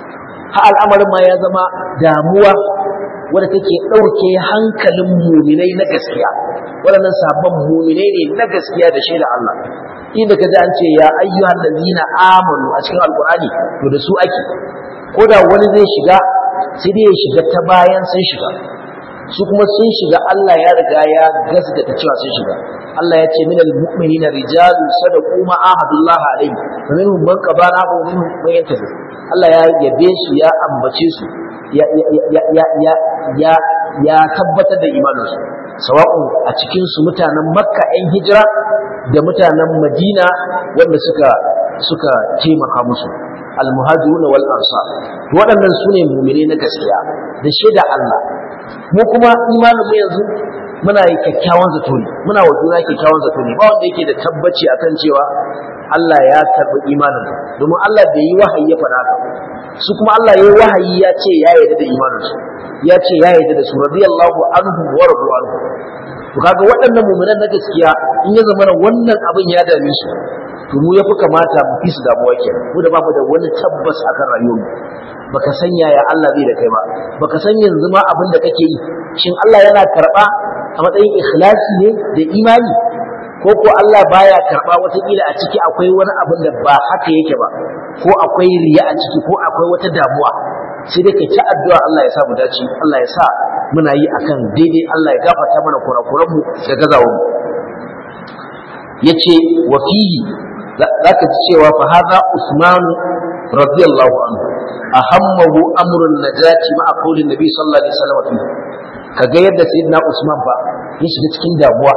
ha al'amarin ma ya zama damuwa wanda take ɗauke hankalin muminai na gaskiya waɗannan sabon muminai ne na gaskiya da shaida Allah inda ka ji an ce ya ayyuhan lazina amanu a cikin alkur'ani to da su ake ko da wani zai shiga sai dai ya shiga ta bayan sun shiga su kuma sun shiga Allah ya riga ya gaskata cewa sun shiga Allah ya ce minal mu'minina rijalu sadaqu ma ahadullah alayhi wa minhum man qabala wa minhum man yantahi Allah ya yabe su ya ambace su ya ya ya ya ya ya tabbatar da imaninsu sawa'un a cikin su mutanen Makka 'yan hijira da mutanen Madina wanda suka suka taimaka musu almuhajirun wal ansar waɗannan sune mu'mine na gaskiya da shaida Allah mu kuma imanin mu yanzu muna yi kyakkyawan zato ne muna wa juna kyakkyawan zato ne ba wanda yake da tabbaci akan cewa Allah ya karɓi imanin domin Allah bai yi wahayi ya faɗa haka su kuma Allah ya yi wahayi ya ce ya yarda da imanin su ya ce ya yarda da su radiyallahu anhu wa radu anhu to kaga waɗannan mu'minan na gaskiya in ya zama wannan abin ya dame su to mu yafi kamata mu fi su damuwa kenan mu da bamu da wani tabbas akan rayuwar mu baka san yaya Allah zai da kai ba baka san yanzu ma abin da kake yi shin Allah yana karba a matsayin ikhlasi ne da imani ko ko Allah baya karba watakila a ciki akwai wani abin da ba haka yake ba ko akwai riya a ciki ko akwai wata damuwa sai dai kai ta addu'a Allah ya sa mu dace Allah ya sa muna yi akan daidai Allah ya gafarta mana kurakuran mu da gazawar mu yace wa fihi zaka ji cewa fa hadha Usman radiyallahu anhu ahammahu amrun najati ma'a qawli nabi sallallahu alaihi wasallam kaga yadda sayyidina Usman ba ya shiga cikin damuwa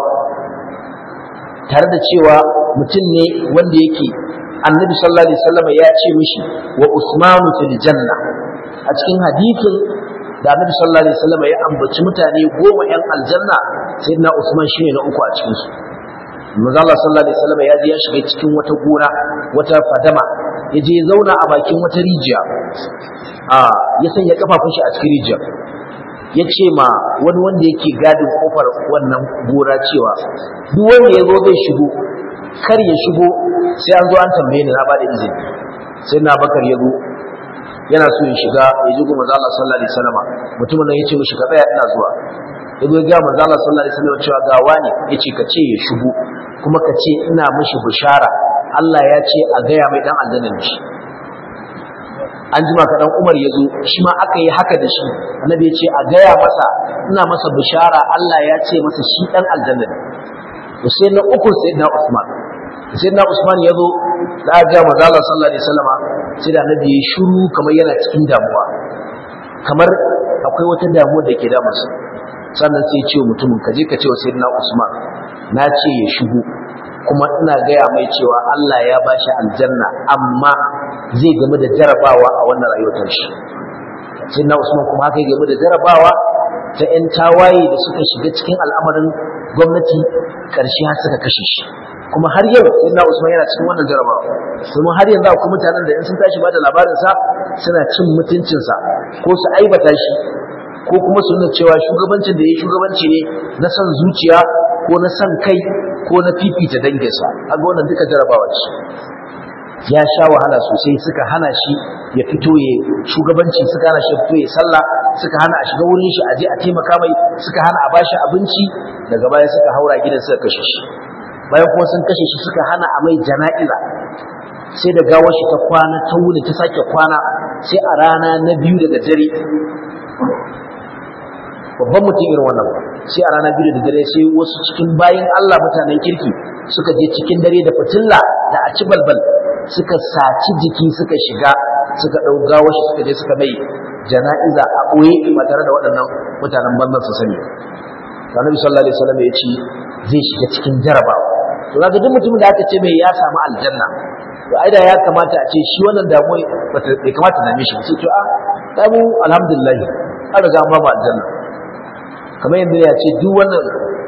tare da cewa mutum ne wanda yake annabi sallallahu alaihi wasallam ya ce mishi wa Usmanu fil janna a cikin hadisin da annabi sallallahu alaihi wasallam ya ambaci mutane goma yan aljanna sayyidina Usman shine na uku a cikin su manzo Allah sallallahu alaihi wasallam ya je ya shiga cikin wata gona wata fadama ya je ya zauna a bakin wata rijiya a ya sanya kafafun shi a cikin rijiya ya ce ma wani wanda yake gadin kofar wannan gora cewa duk wanda ya zo zai shigo kar ya shigo sai an zo an tambaye ni na ba da izini sai na bakar ya zo yana so ya shiga ya ji manzo Allah sallallahu alaihi wasallam mutumin nan ya ce mishi ka tsaya ina zuwa ya zo ga manzo Allah sallallahu alaihi wasallam cewa ga wani yace ka ce ya shigo kuma ka ce ina mishi bishara Allah ya ce a gaya mai dan aljanna ne shi an jima ka dan Umar ya zo shi ma aka yi haka da shi annabi ya ce a gaya masa ina masa bishara Allah ya ce masa shi dan aljanna ne to sai na uku sai na Usman sai na Usman ya zo da ga manzo Allah sallallahu alaihi wasallam sai da annabi ya shiru kamar yana cikin damuwa kamar akwai wata damuwa da ke damunsa sannan sai ce mutumin ka je ka ce wa sayyidina Usman na ce ya shigo kuma ina gaya mai cewa Allah ya bashi aljanna amma zai game da jarabawa a wannan rayuwar shi sayyidina Usman kuma haka ya game da jarabawa ta ƴan tawaye da suka shiga cikin al'amarin gwamnati ƙarshe har suka kashe shi kuma har yau sayyidina Usman yana cikin wannan jarabawa kuma har yanzu akwai mutanen da in sun tashi ba da labarin sa suna cin mutuncinsa ko su aibata shi ko kuma su nuna cewa shugabancin da ya shugabanci ne na son zuciya ko na son kai ko na fifita danginsa a ga wannan duka jarabawa ce ya sha wahala sosai suka hana shi ya fito ya shugabanci suka hana shi ya fito ya sallah suka hana a shiga wurin shi a je a taimaka mai suka hana a bashi abinci daga baya suka haura gidan suka kashe shi bayan kuma sun kashe shi suka hana a mai jana'iza sai da gawar shi ta kwana ta wuni ta sake kwana sai a rana na biyu daga dare babban mutum irin wannan sai a rana biyu da dare sai wasu cikin bayan Allah mutanen kirki suka je cikin dare da fitilla da a ci balbal suka saci jiki suka shiga suka ɗau gawar shi suka je suka mai jana'iza a ɓoye ba tare da waɗannan mutanen banzan su sani Annabi sallallahu alaihi wasallam ya ce zai shiga cikin jarabawa to kaga duk mutumin da aka ce mai ya samu aljanna to ai da ya kamata a ce shi wannan damuwa bai kamata na mishi sai to a ta mu alhamdulillah an riga an ba mu aljanna kamar yadda ya ce duk wannan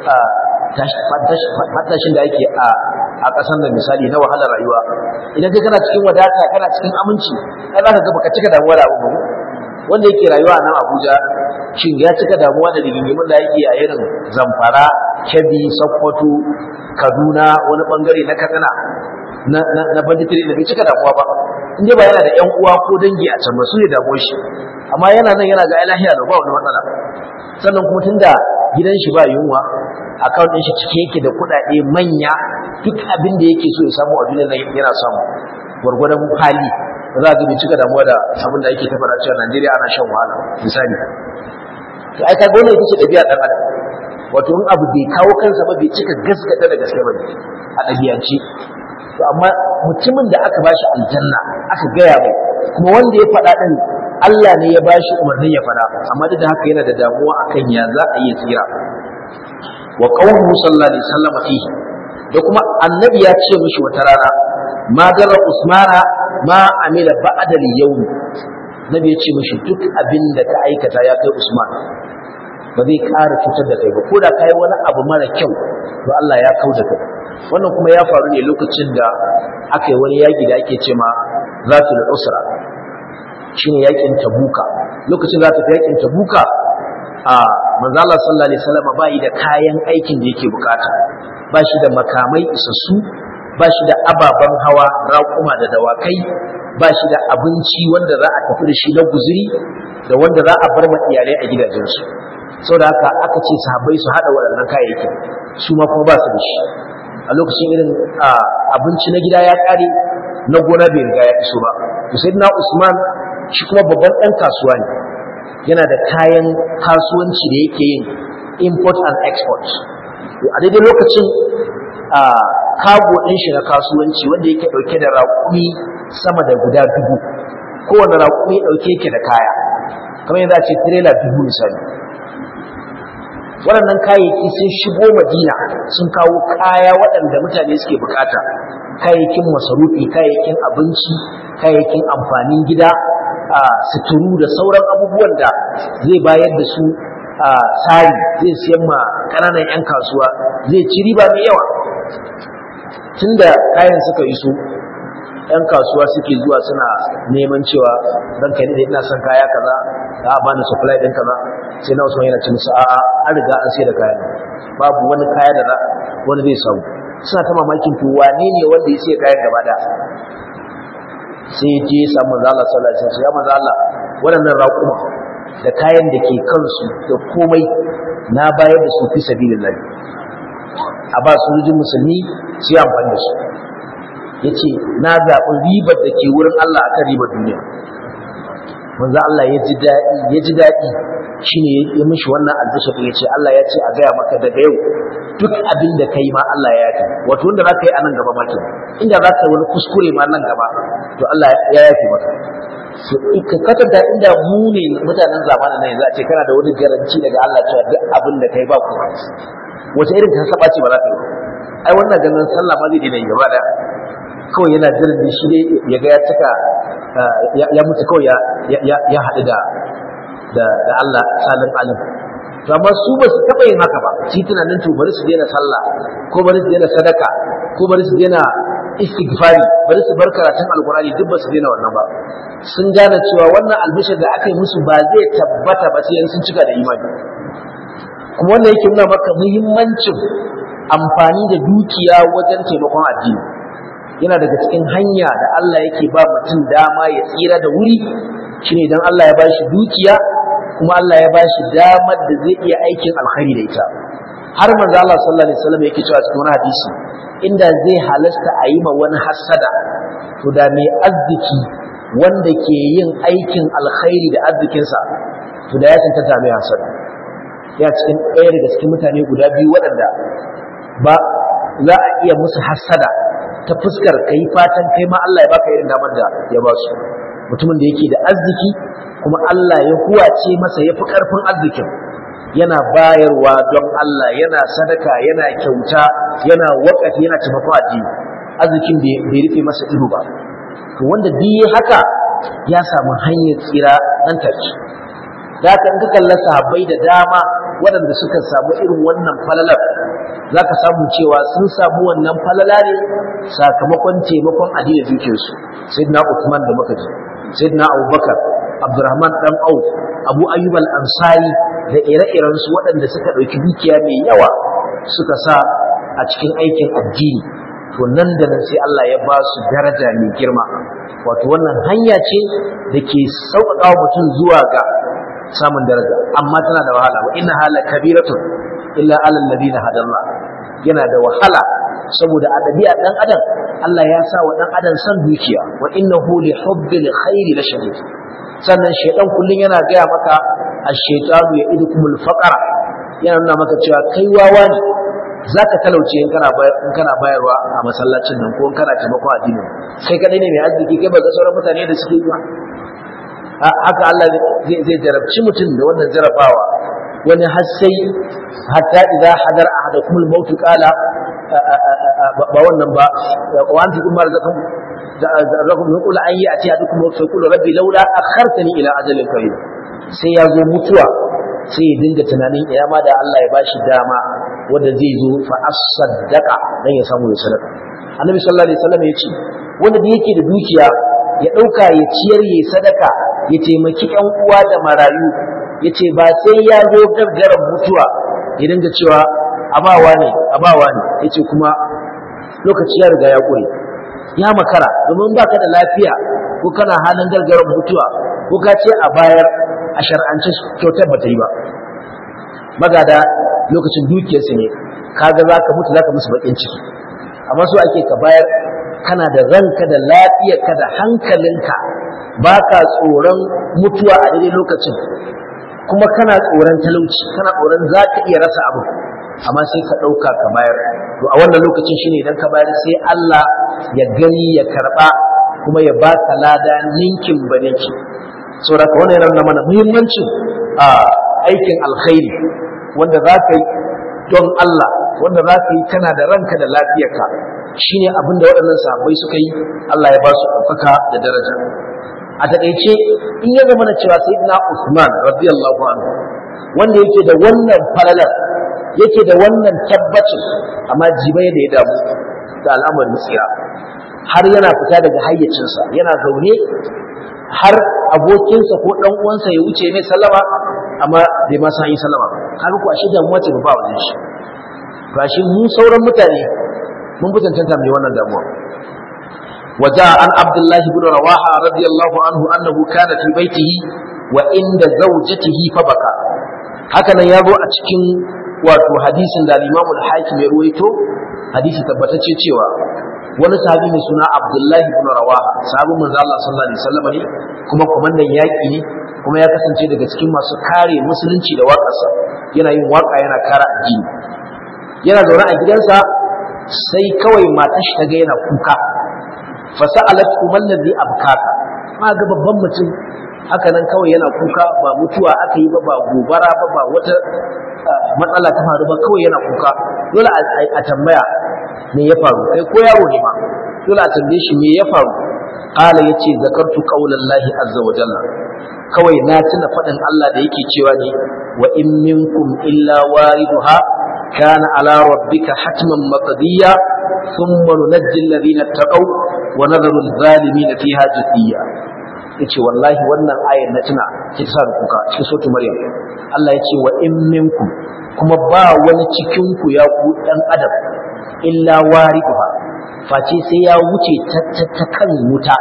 matashin da ake a a ƙasar da misali na wahalar rayuwa idan kai kana cikin wadata kana cikin aminci ai za ka ga baka cika damuwa da abu wanda yake rayuwa a nan Abuja shin ya cika damuwa da rigingimin da yake a irin Zamfara Kebbi Sokoto Kaduna wani bangare na Katsina na na na banditiri da bai cika damuwa ba in dai ba yana da ƴan uwa ko dangi a can ba su ne damuwar shi amma yana nan yana ga lahiya da ba wani matsala sannan kuma tunda gidan shi ba yunwa account din shi cike yake da kuɗaɗe manya duk abin da yake so ya samu a duniyar nan yana samu gwargwadon hali ba za ga bai cika damuwa da abin da ake tafara cewa Najeriya ana shan wahala misali to ai kaga wannan ita ce ɗabi'a ɗan adam wato in abu bai kawo kansa ba bai cika gaskata da gaske ba a ɗabi'ance to amma mutumin da aka bashi aljanna aka gaya mai kuma wanda ya faɗa ɗin Allah ne ya bashi umarnin ya faɗa amma duk da haka yana da damuwa akan ya za a yi tsira wa qawluhu sallallahu alaihi wasallam fihi da kuma annabi ya ce mishi wata rana ma dara usmana ma amila ba'da al-yawm nabi ya ce mishi duk abin da ka aikata ya kai usman ba zai ƙara cutar da kai ba ko da ka yi wani abu mara kyau to Allah ya kau da kai wannan kuma ya faru ne lokacin da aka yi wani yaƙi da ake ce ma zatul usra shine yaƙin tabuka lokacin da aka fi yaƙin tabuka a manzo Allah sallallahu alaihi wasallam ba yi da kayan aikin da yake bukata ba shi da makamai isassu ba shi da ababen hawa raƙuma da dawakai ba shi da abinci wanda za a tafi da shi na guzuri da wanda za a bar ma iyalai a gidajensu saboda haka aka ce sahabbai su haɗa waɗannan kayayyaki su ma kuma ba su da shi a lokacin irin abinci na gida ya ƙare na gona bai riga ya iso ba to sai na usman shi kuma babban ɗan kasuwa ne yana da kayan kasuwanci da yake yin import and export to a daidai lokacin kago ɗin shi na kasuwanci wanda yake ɗauke da raƙumi sama da guda dubu kowane raƙumi ɗauke yake da kaya kamar yadda a ce tirela dubu misali waɗannan kayayyaki sun shigo madina sun kawo kaya waɗanda mutane suke bukata kayayyakin masarufi kayayyakin abinci kayayyakin amfanin gida a suturu da sauran abubuwan da zai bayar da su a tsari zai siyan ma ƙananan 'yan kasuwa zai ci riba mai yawa tunda kayan suka iso 'yan kasuwa suke zuwa suna neman cewa dan kai ne ina son kaya kaza za a bani supply din kaza sai na Usman yana ce musu a'a an riga an sai da kayan babu wani kaya da za wani zai samu suna ta mamakin to wane ne wanda ya sai kayan gaba da sai ya je ya samu manzo Allah sallallahu alaihi wasallam ya manzo Allah waɗannan raƙuma da kayan da ke kansu da komai na bayar da su fi sabilillah a ba su rujin musulmi su yi amfani da su ya ce na zaɓi ribar da ke wurin Allah a kan ribar duniya manzo Allah ya ji daɗi ya ji daɗi shi ne ya mishi wannan albishir ya ce Allah ya ce a gaya maka daga yau duk abin da ka yi ma Allah ya yafi wato wanda za ka yi a nan gaba maki inda za ka yi wani kuskure ma nan gaba to Allah ya yafi maka ka kwatanta inda mu ne mutanen zamanin nan yanzu a ce kana da wani garanci daga Allah cewa duk abin da kai ba ku wata irin ta saba ce ba za ta yi ai wannan ganin sallah ma zai dina yi gaba daya kawai yana jiran da shi ne ya ga ya cika ya mutu kawai ya haɗu da da Allah salin alim to amma su ba su taɓa yin haka ba shi tunanin to bari su daina sallah ko bari su daina sadaka ko bari su daina istighfari bari su bar karatun alkurani duk ba su daina wannan ba sun gane cewa wannan albishir da aka yi musu ba zai tabbata ba sai sun cika da imani kuma wannan yake nuna maka muhimmancin amfani da dukiya wajen taimakon addini yana daga cikin hanya da Allah yake ba mutum dama ya tsira da wuri shine idan Allah ya bashi dukiya kuma Allah ya bashi damar da zai iya aikin alkhairi da ita har manzo Allah sallallahu alaihi wasallam yake cewa cikin wani hadisi inda zai halasta a yi ma wani hasada to da mai arziki wanda ke yin aikin alkhairi da arzikinsa to da ya cancanta mai hasada ya cikin ɗaya daga cikin mutane guda biyu waɗanda ba za a iya musu hasada ta fuskar ka yi fatan kai ma Allah ya baka irin damar da ya ba su mutumin da yake da arziki kuma Allah ya huwace masa ya fi ƙarfin arzikin yana bayarwa don Allah yana sadaka yana kyauta yana wakafi yana taimako addini arzikin bai rufe masa ido ba to wanda duk haka ya samu hanyar tsira nan take da haka in ka kalla sahabbai da dama waɗanda suka samu irin wannan falalar za ka samu cewa sun samu wannan falala ne sakamakon taimakon addinin dukiyarsu sayyidina Uthman da muka ji sayyidina Abubakar Abdurrahman dan Auf Abu Ayyub al-Ansari da ire-iren su waɗanda suka ɗauki dukiya mai yawa suka sa a cikin aikin addini to nan da nan sai Allah ya ba su daraja mai girma wato wannan hanya ce da ke sauƙaƙa wa mutum zuwa ga samun daraja amma tana da wahala wa inna hala kabiratun illa alal ladina hadallah yana da wahala saboda a ɗabi'a ɗan adam Allah ya sa wa ɗan adam san dukiya wa innahu li hubbil khairi la shadid sannan shaidan kullun yana gaya maka ash-shaytanu ya'idukumul faqara yana nuna maka cewa kai wawa ne zaka talauce in kana in kana bayarwa a masallacin nan ko in kana taimako addinin kai kadai ne mai arziki kai ba ga sauran mutane da suke yi ba haka Allah zai jarabci mutum da wannan jarabawa wani har sai hatta idza hadar ahadakum al-maut qala ba wannan ba wa anti kuma razaqum razaqum yaqulu an yati ahadukum maut fa yaqulu rabbi laula akhartani ila ajalin qarib sai ya zo mutuwa sai ya dinga tunanin ina ma da Allah ya bashi dama wanda zai zo fa as-saddaqa dan ya samu ya sadaka annabi sallallahu alaihi wasallam ya ce wanda da yake da dukiya ya dauka ya ciyar ya sadaka ya taimaki ƴan uwa da marayu ya ce ba sai ya zo gargaran mutuwa ya dinga cewa abawa ne abawa ne ya ce kuma lokaci ya riga ya ƙure ya makara domin ba ka da lafiya ko kana halin gargaran mutuwa ko ka ce a bayar a shar'ance kyautar ba ta yi ba magada lokacin dukiyarsu ne kaga za ka mutu za ka musu baƙin ciki amma so ake ka bayar kana da ranka da lafiyarka da hankalinka ba ka tsoron mutuwa a daidai lokacin kuma kana tsoron talauci kana tsoron za ka iya rasa abu amma sai ka ɗauka ka bayar to a wannan lokacin shine idan ka bayar sai Allah ya gani ya karɓa kuma ya ba ka lada ninkin ba ninki saboda ka wannan yana mana muhimmancin a aikin alkhairi wanda za ka yi don Allah wanda za ka yi kana da ranka da lafiyarka shine abin da waɗannan sahabbai suka yi Allah ya ba su ɗaukaka da daraja a taƙaice in ya zama na cewa sayyidina Usman radiyallahu anhu wanda yake da wannan falalar yake da wannan tabbacin amma jibai da ya damu da al'amarin tsira har yana fita daga hayyacinsa yana zaune har abokinsa ko ɗan uwansa ya wuce mai sallama amma bai ma san yi sallama kaga ko ashe damuwa ce ba wajen shi ba shi mu sauran mutane mun fi cancanta mai wannan damuwa وجاء عن عبد الله بن رواحة رضي الله عنه أنه كان في بيته وعند زوجته فبكى هكذا يابو أتكين wato hadisin da Imam al-Hakim ya ruwaito hadisi tabbatacce cewa wani sahabi mai suna Abdullahi ibn Rawaha sahabin manzo Allah sallallahu alaihi wasallam ne kuma komandan yaki ne kuma ya kasance daga cikin masu kare musulunci da waƙarsa yana yin waka yana kare addini yana zaune a gidansa sai kawai matar shi ta ga yana kuka fasa'alat kuma allazi abkaka ma ga babban mutum haka nan kawai yana kuka ba mutuwa aka yi ba ba gobara ba ba wata matsala ta faru ba kawai yana kuka dole a tambaya me ya faru kai ko yaro ne ma dole a tambaye shi me ya faru qala yace zakartu qaulallahi azza wa jalla kawai na tuna faɗin Allah da yake cewa ne wa in minkum illa wariduha kana ala rabbika hatman maqdiya thumma nunajji alladhina taqaw wa nadharu adh-dhalimin fiha jithiya yace wallahi wannan ayar na tuna ki sa kuka cikin sautu maryam Allah yace wa in minkum kuma ba wani cikin ku ya ku dan adam illa wariduha face sai ya wuce ta kan wuta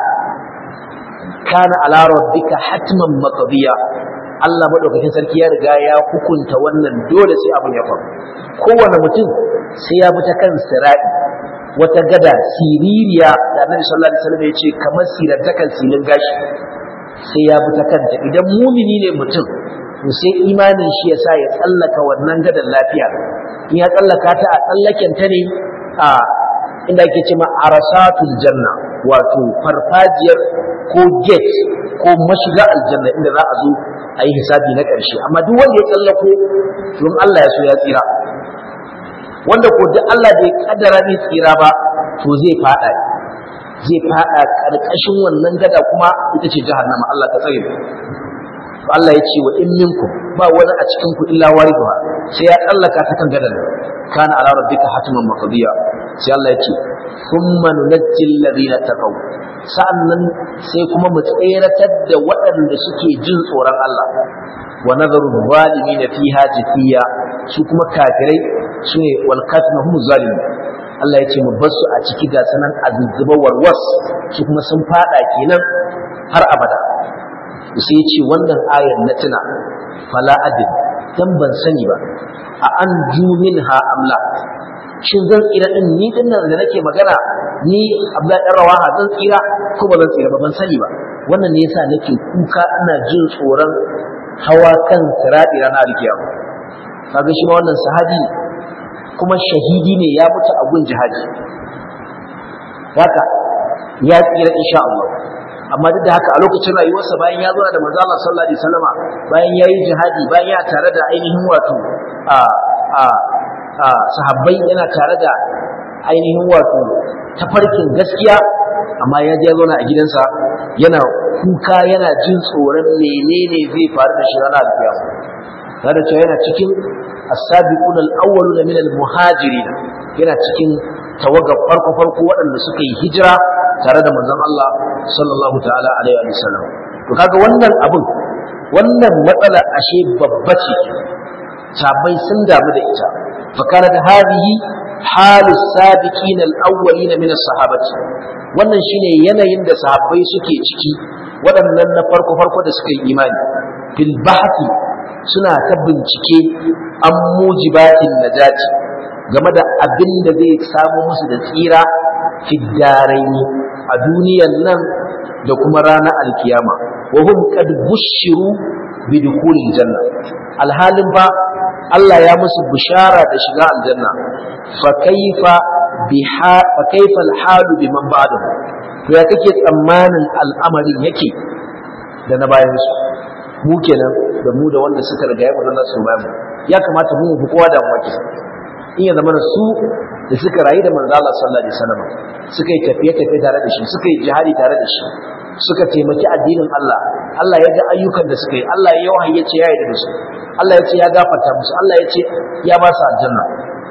kana ala rabbika hatman maqdiya Allah madaukakin sarki ya riga ya hukunta wannan dole sai abin ya faru kowane mutum sai ya bi ta kan sirai wata gada siririya da Annabi sallallahu alaihi wasallam ya ce kamar sirantakan silin gashi sai ya bi ta kanta idan mumini ne mutum to sai imanin shi ya sa ya tsallaka wannan gadan lafiya in ya tsallaka ta a tsallaken ta ne a inda ake cewa arasatul janna wato farfajiyar ko gate ko mashiga aljanna inda za a zo a yi hisabi na ƙarshe amma duk wanda ya tsallako don Allah ya so ya tsira wanda ko duk Allah bai kaddara ne tsira ba to zai fada zai fada karkashin wannan gada kuma ita ce jahannama Allah ta tsare Allah ya ce wa in minkum ba wani a cikin ku illa wariduha sai ya tsallaka ta kan gadan kana ala rabbika hatiman maqdiya sai Allah ya ce thumma nunajji alladhina taqaw sa'annan sai kuma mu tseratar da waɗanda suke jin tsoron Allah wa nazaru zalimin fiha jafiya su kuma kafirai su ne wal kafirun zalimin Allah ya ce mu bar su a ciki ga sanan azuzzuba warwas su kuma sun fada kenan har abada sai ya ce wannan ayar na tuna fala adin dan ban sani ba a an jumin ha amla shin zan tsira din ni din nan da nake magana ni Abdullahi dan Rawaha zan tsira ko ba zan tsira ba ban sani ba wannan ne yasa nake kuka ina jin tsoron hawa kan sirati ranar alkiyama kaga shi ma wannan sahabi kuma shahidi ne ya mutu a gun jihadi haka ya tsira insha Allah amma duk da haka a lokacin rayuwarsa bayan ya zo da manzo Allah sallallahu alaihi wasallama bayan yayi jihadi bayan ya tare da ainihin wato a a sahabbai yana tare da ainihin wato tafarkin gaskiya amma ya je zauna a gidansa yana kuka yana jin tsoron menene zai faru da shi ranar alkiyama tare da cewa yana cikin as-sabiqun al-awwalun min al-muhajirin yana cikin tawagar farko farko waɗanda suka yi hijira tare da manzon Allah sallallahu ta'ala alaihi wa sallam to kaga wannan abin wannan matsala ashe babba ce sabai sun damu da ita fa kana da hadihi halu sabiqin al-awwalin min as-sahabati wannan shine yanayin da sahabbai suke ciki waɗannan na farko farko da suka yi imani fil bahthi suna ta bincike an mujibatin najati game da abin da zai samu musu da tsira fiddaraini a duniyan nan da kuma ranar alkiyama wa hum qad bushiru bi dukhulil janna alhalin ba Allah ya musu bishara da shiga aljanna fa kaifa biha fa kaifa alhalu biman ba'dahu to ya kake tsammanin al'amarin yake da na bayan su mu kenan da mu da wanda suka riga ya mutu su bayan ya kamata mu fi kowa da mu in ya zama su da suka rayu da manzo Allah sallallahu alaihi wasallam suka yi tafiye tafiye tare da shi suka yi jihadi tare da shi suka taimaki addinin Allah Allah ya ga ayyukan da suka yi Allah ya wahayi ya ce ya yarda da su Allah ya ce ya gafarta musu Allah ya ce ya ba su aljanna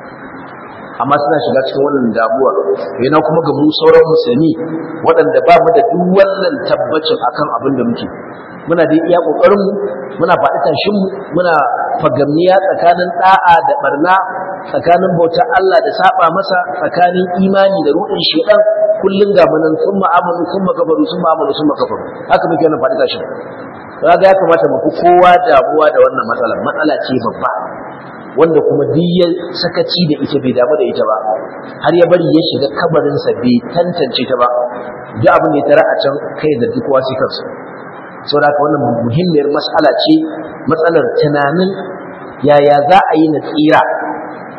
amma suna shiga cikin wannan damuwa yana kuma ga mu sauran musulmi waɗanda ba mu da duk wannan tabbacin akan abin da muke muna da iya kokarin mu muna faɗi tashin mu muna fagamniya tsakanin da'a da barna tsakanin bautar Allah da saba masa tsakanin imani da ruɗin shedan kullun ga munan sun ma'amalu sun makafaru sun ma'amalu sun makafaru haka muke wannan faɗi tashin kaga ya kamata mu fi kowa damuwa da wannan matsala matsala ce babba wanda kuma duk ya sakaci da ita bai damu da ita ba har ya bari ya shiga kabarinsa bai tantance ta ba duk abin da ya tara a can kai da duk wasu kansu saboda haka wannan muhimmiyar mas'ala ce matsalar tunanin yaya za a yi na tsira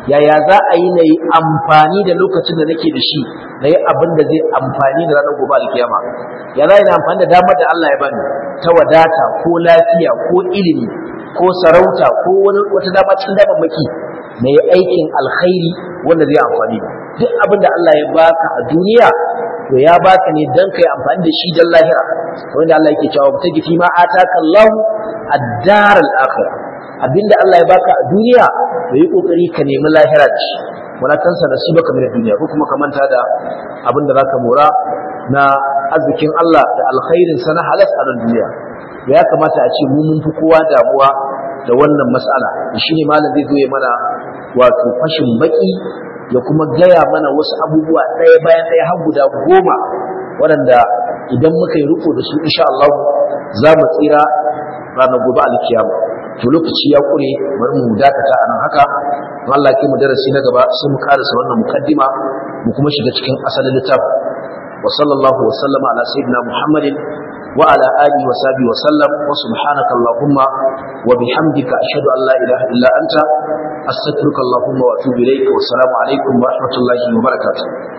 yaya za a yi na yi amfani da lokacin da nake da shi na yi abin da zai amfani da ranar gobe alkiyama ya za a yi na amfani da damar da Allah ya bani ta wadata ko lafiya ko ilimi ko sarauta ko wani wata dama cikin damammaki na yi aikin alkhairi wanda zai amfani duk abin da Allah ya baka a duniya to ya baka ne dan kai amfani da shi dan lahira wanda Allah yake cewa ta gifi ma ataka Allah ad-dar al-akhirah abinda Allah ya baka a duniya to yi kokari ka nemi lahira da shi wala tansa nasibaka min ad-dunya ko kuma ka manta da abin da zaka mora na arzikin Allah da alkhairin sa na halas a duniya ya kamata a ce mu mun fi kowa damuwa da wannan mas'ala shine malam zai zo ya mana wato fashin baki ya kuma gaya mana wasu abubuwa ɗaya bayan ɗaya har guda goma waɗanda idan muka yi riko da su insha Allah za mu tsira ranar gobe alkiyama to lokaci ya kure bari mu dakata a nan haka Allah ke mu darasi na gaba sai mu karasa wannan mukaddima mu kuma shiga cikin asalin littafin wa sallallahu wa sallama ala sayyidina muhammadin wa ala alihi wa sahbihi wa sallam wa subhanaka allahumma wa bihamdika ashhadu an la ilaha illa anta astaghfiruka allahumma wa atubu ilayk wa assalamu alaikum wa rahmatullahi wa barakatuh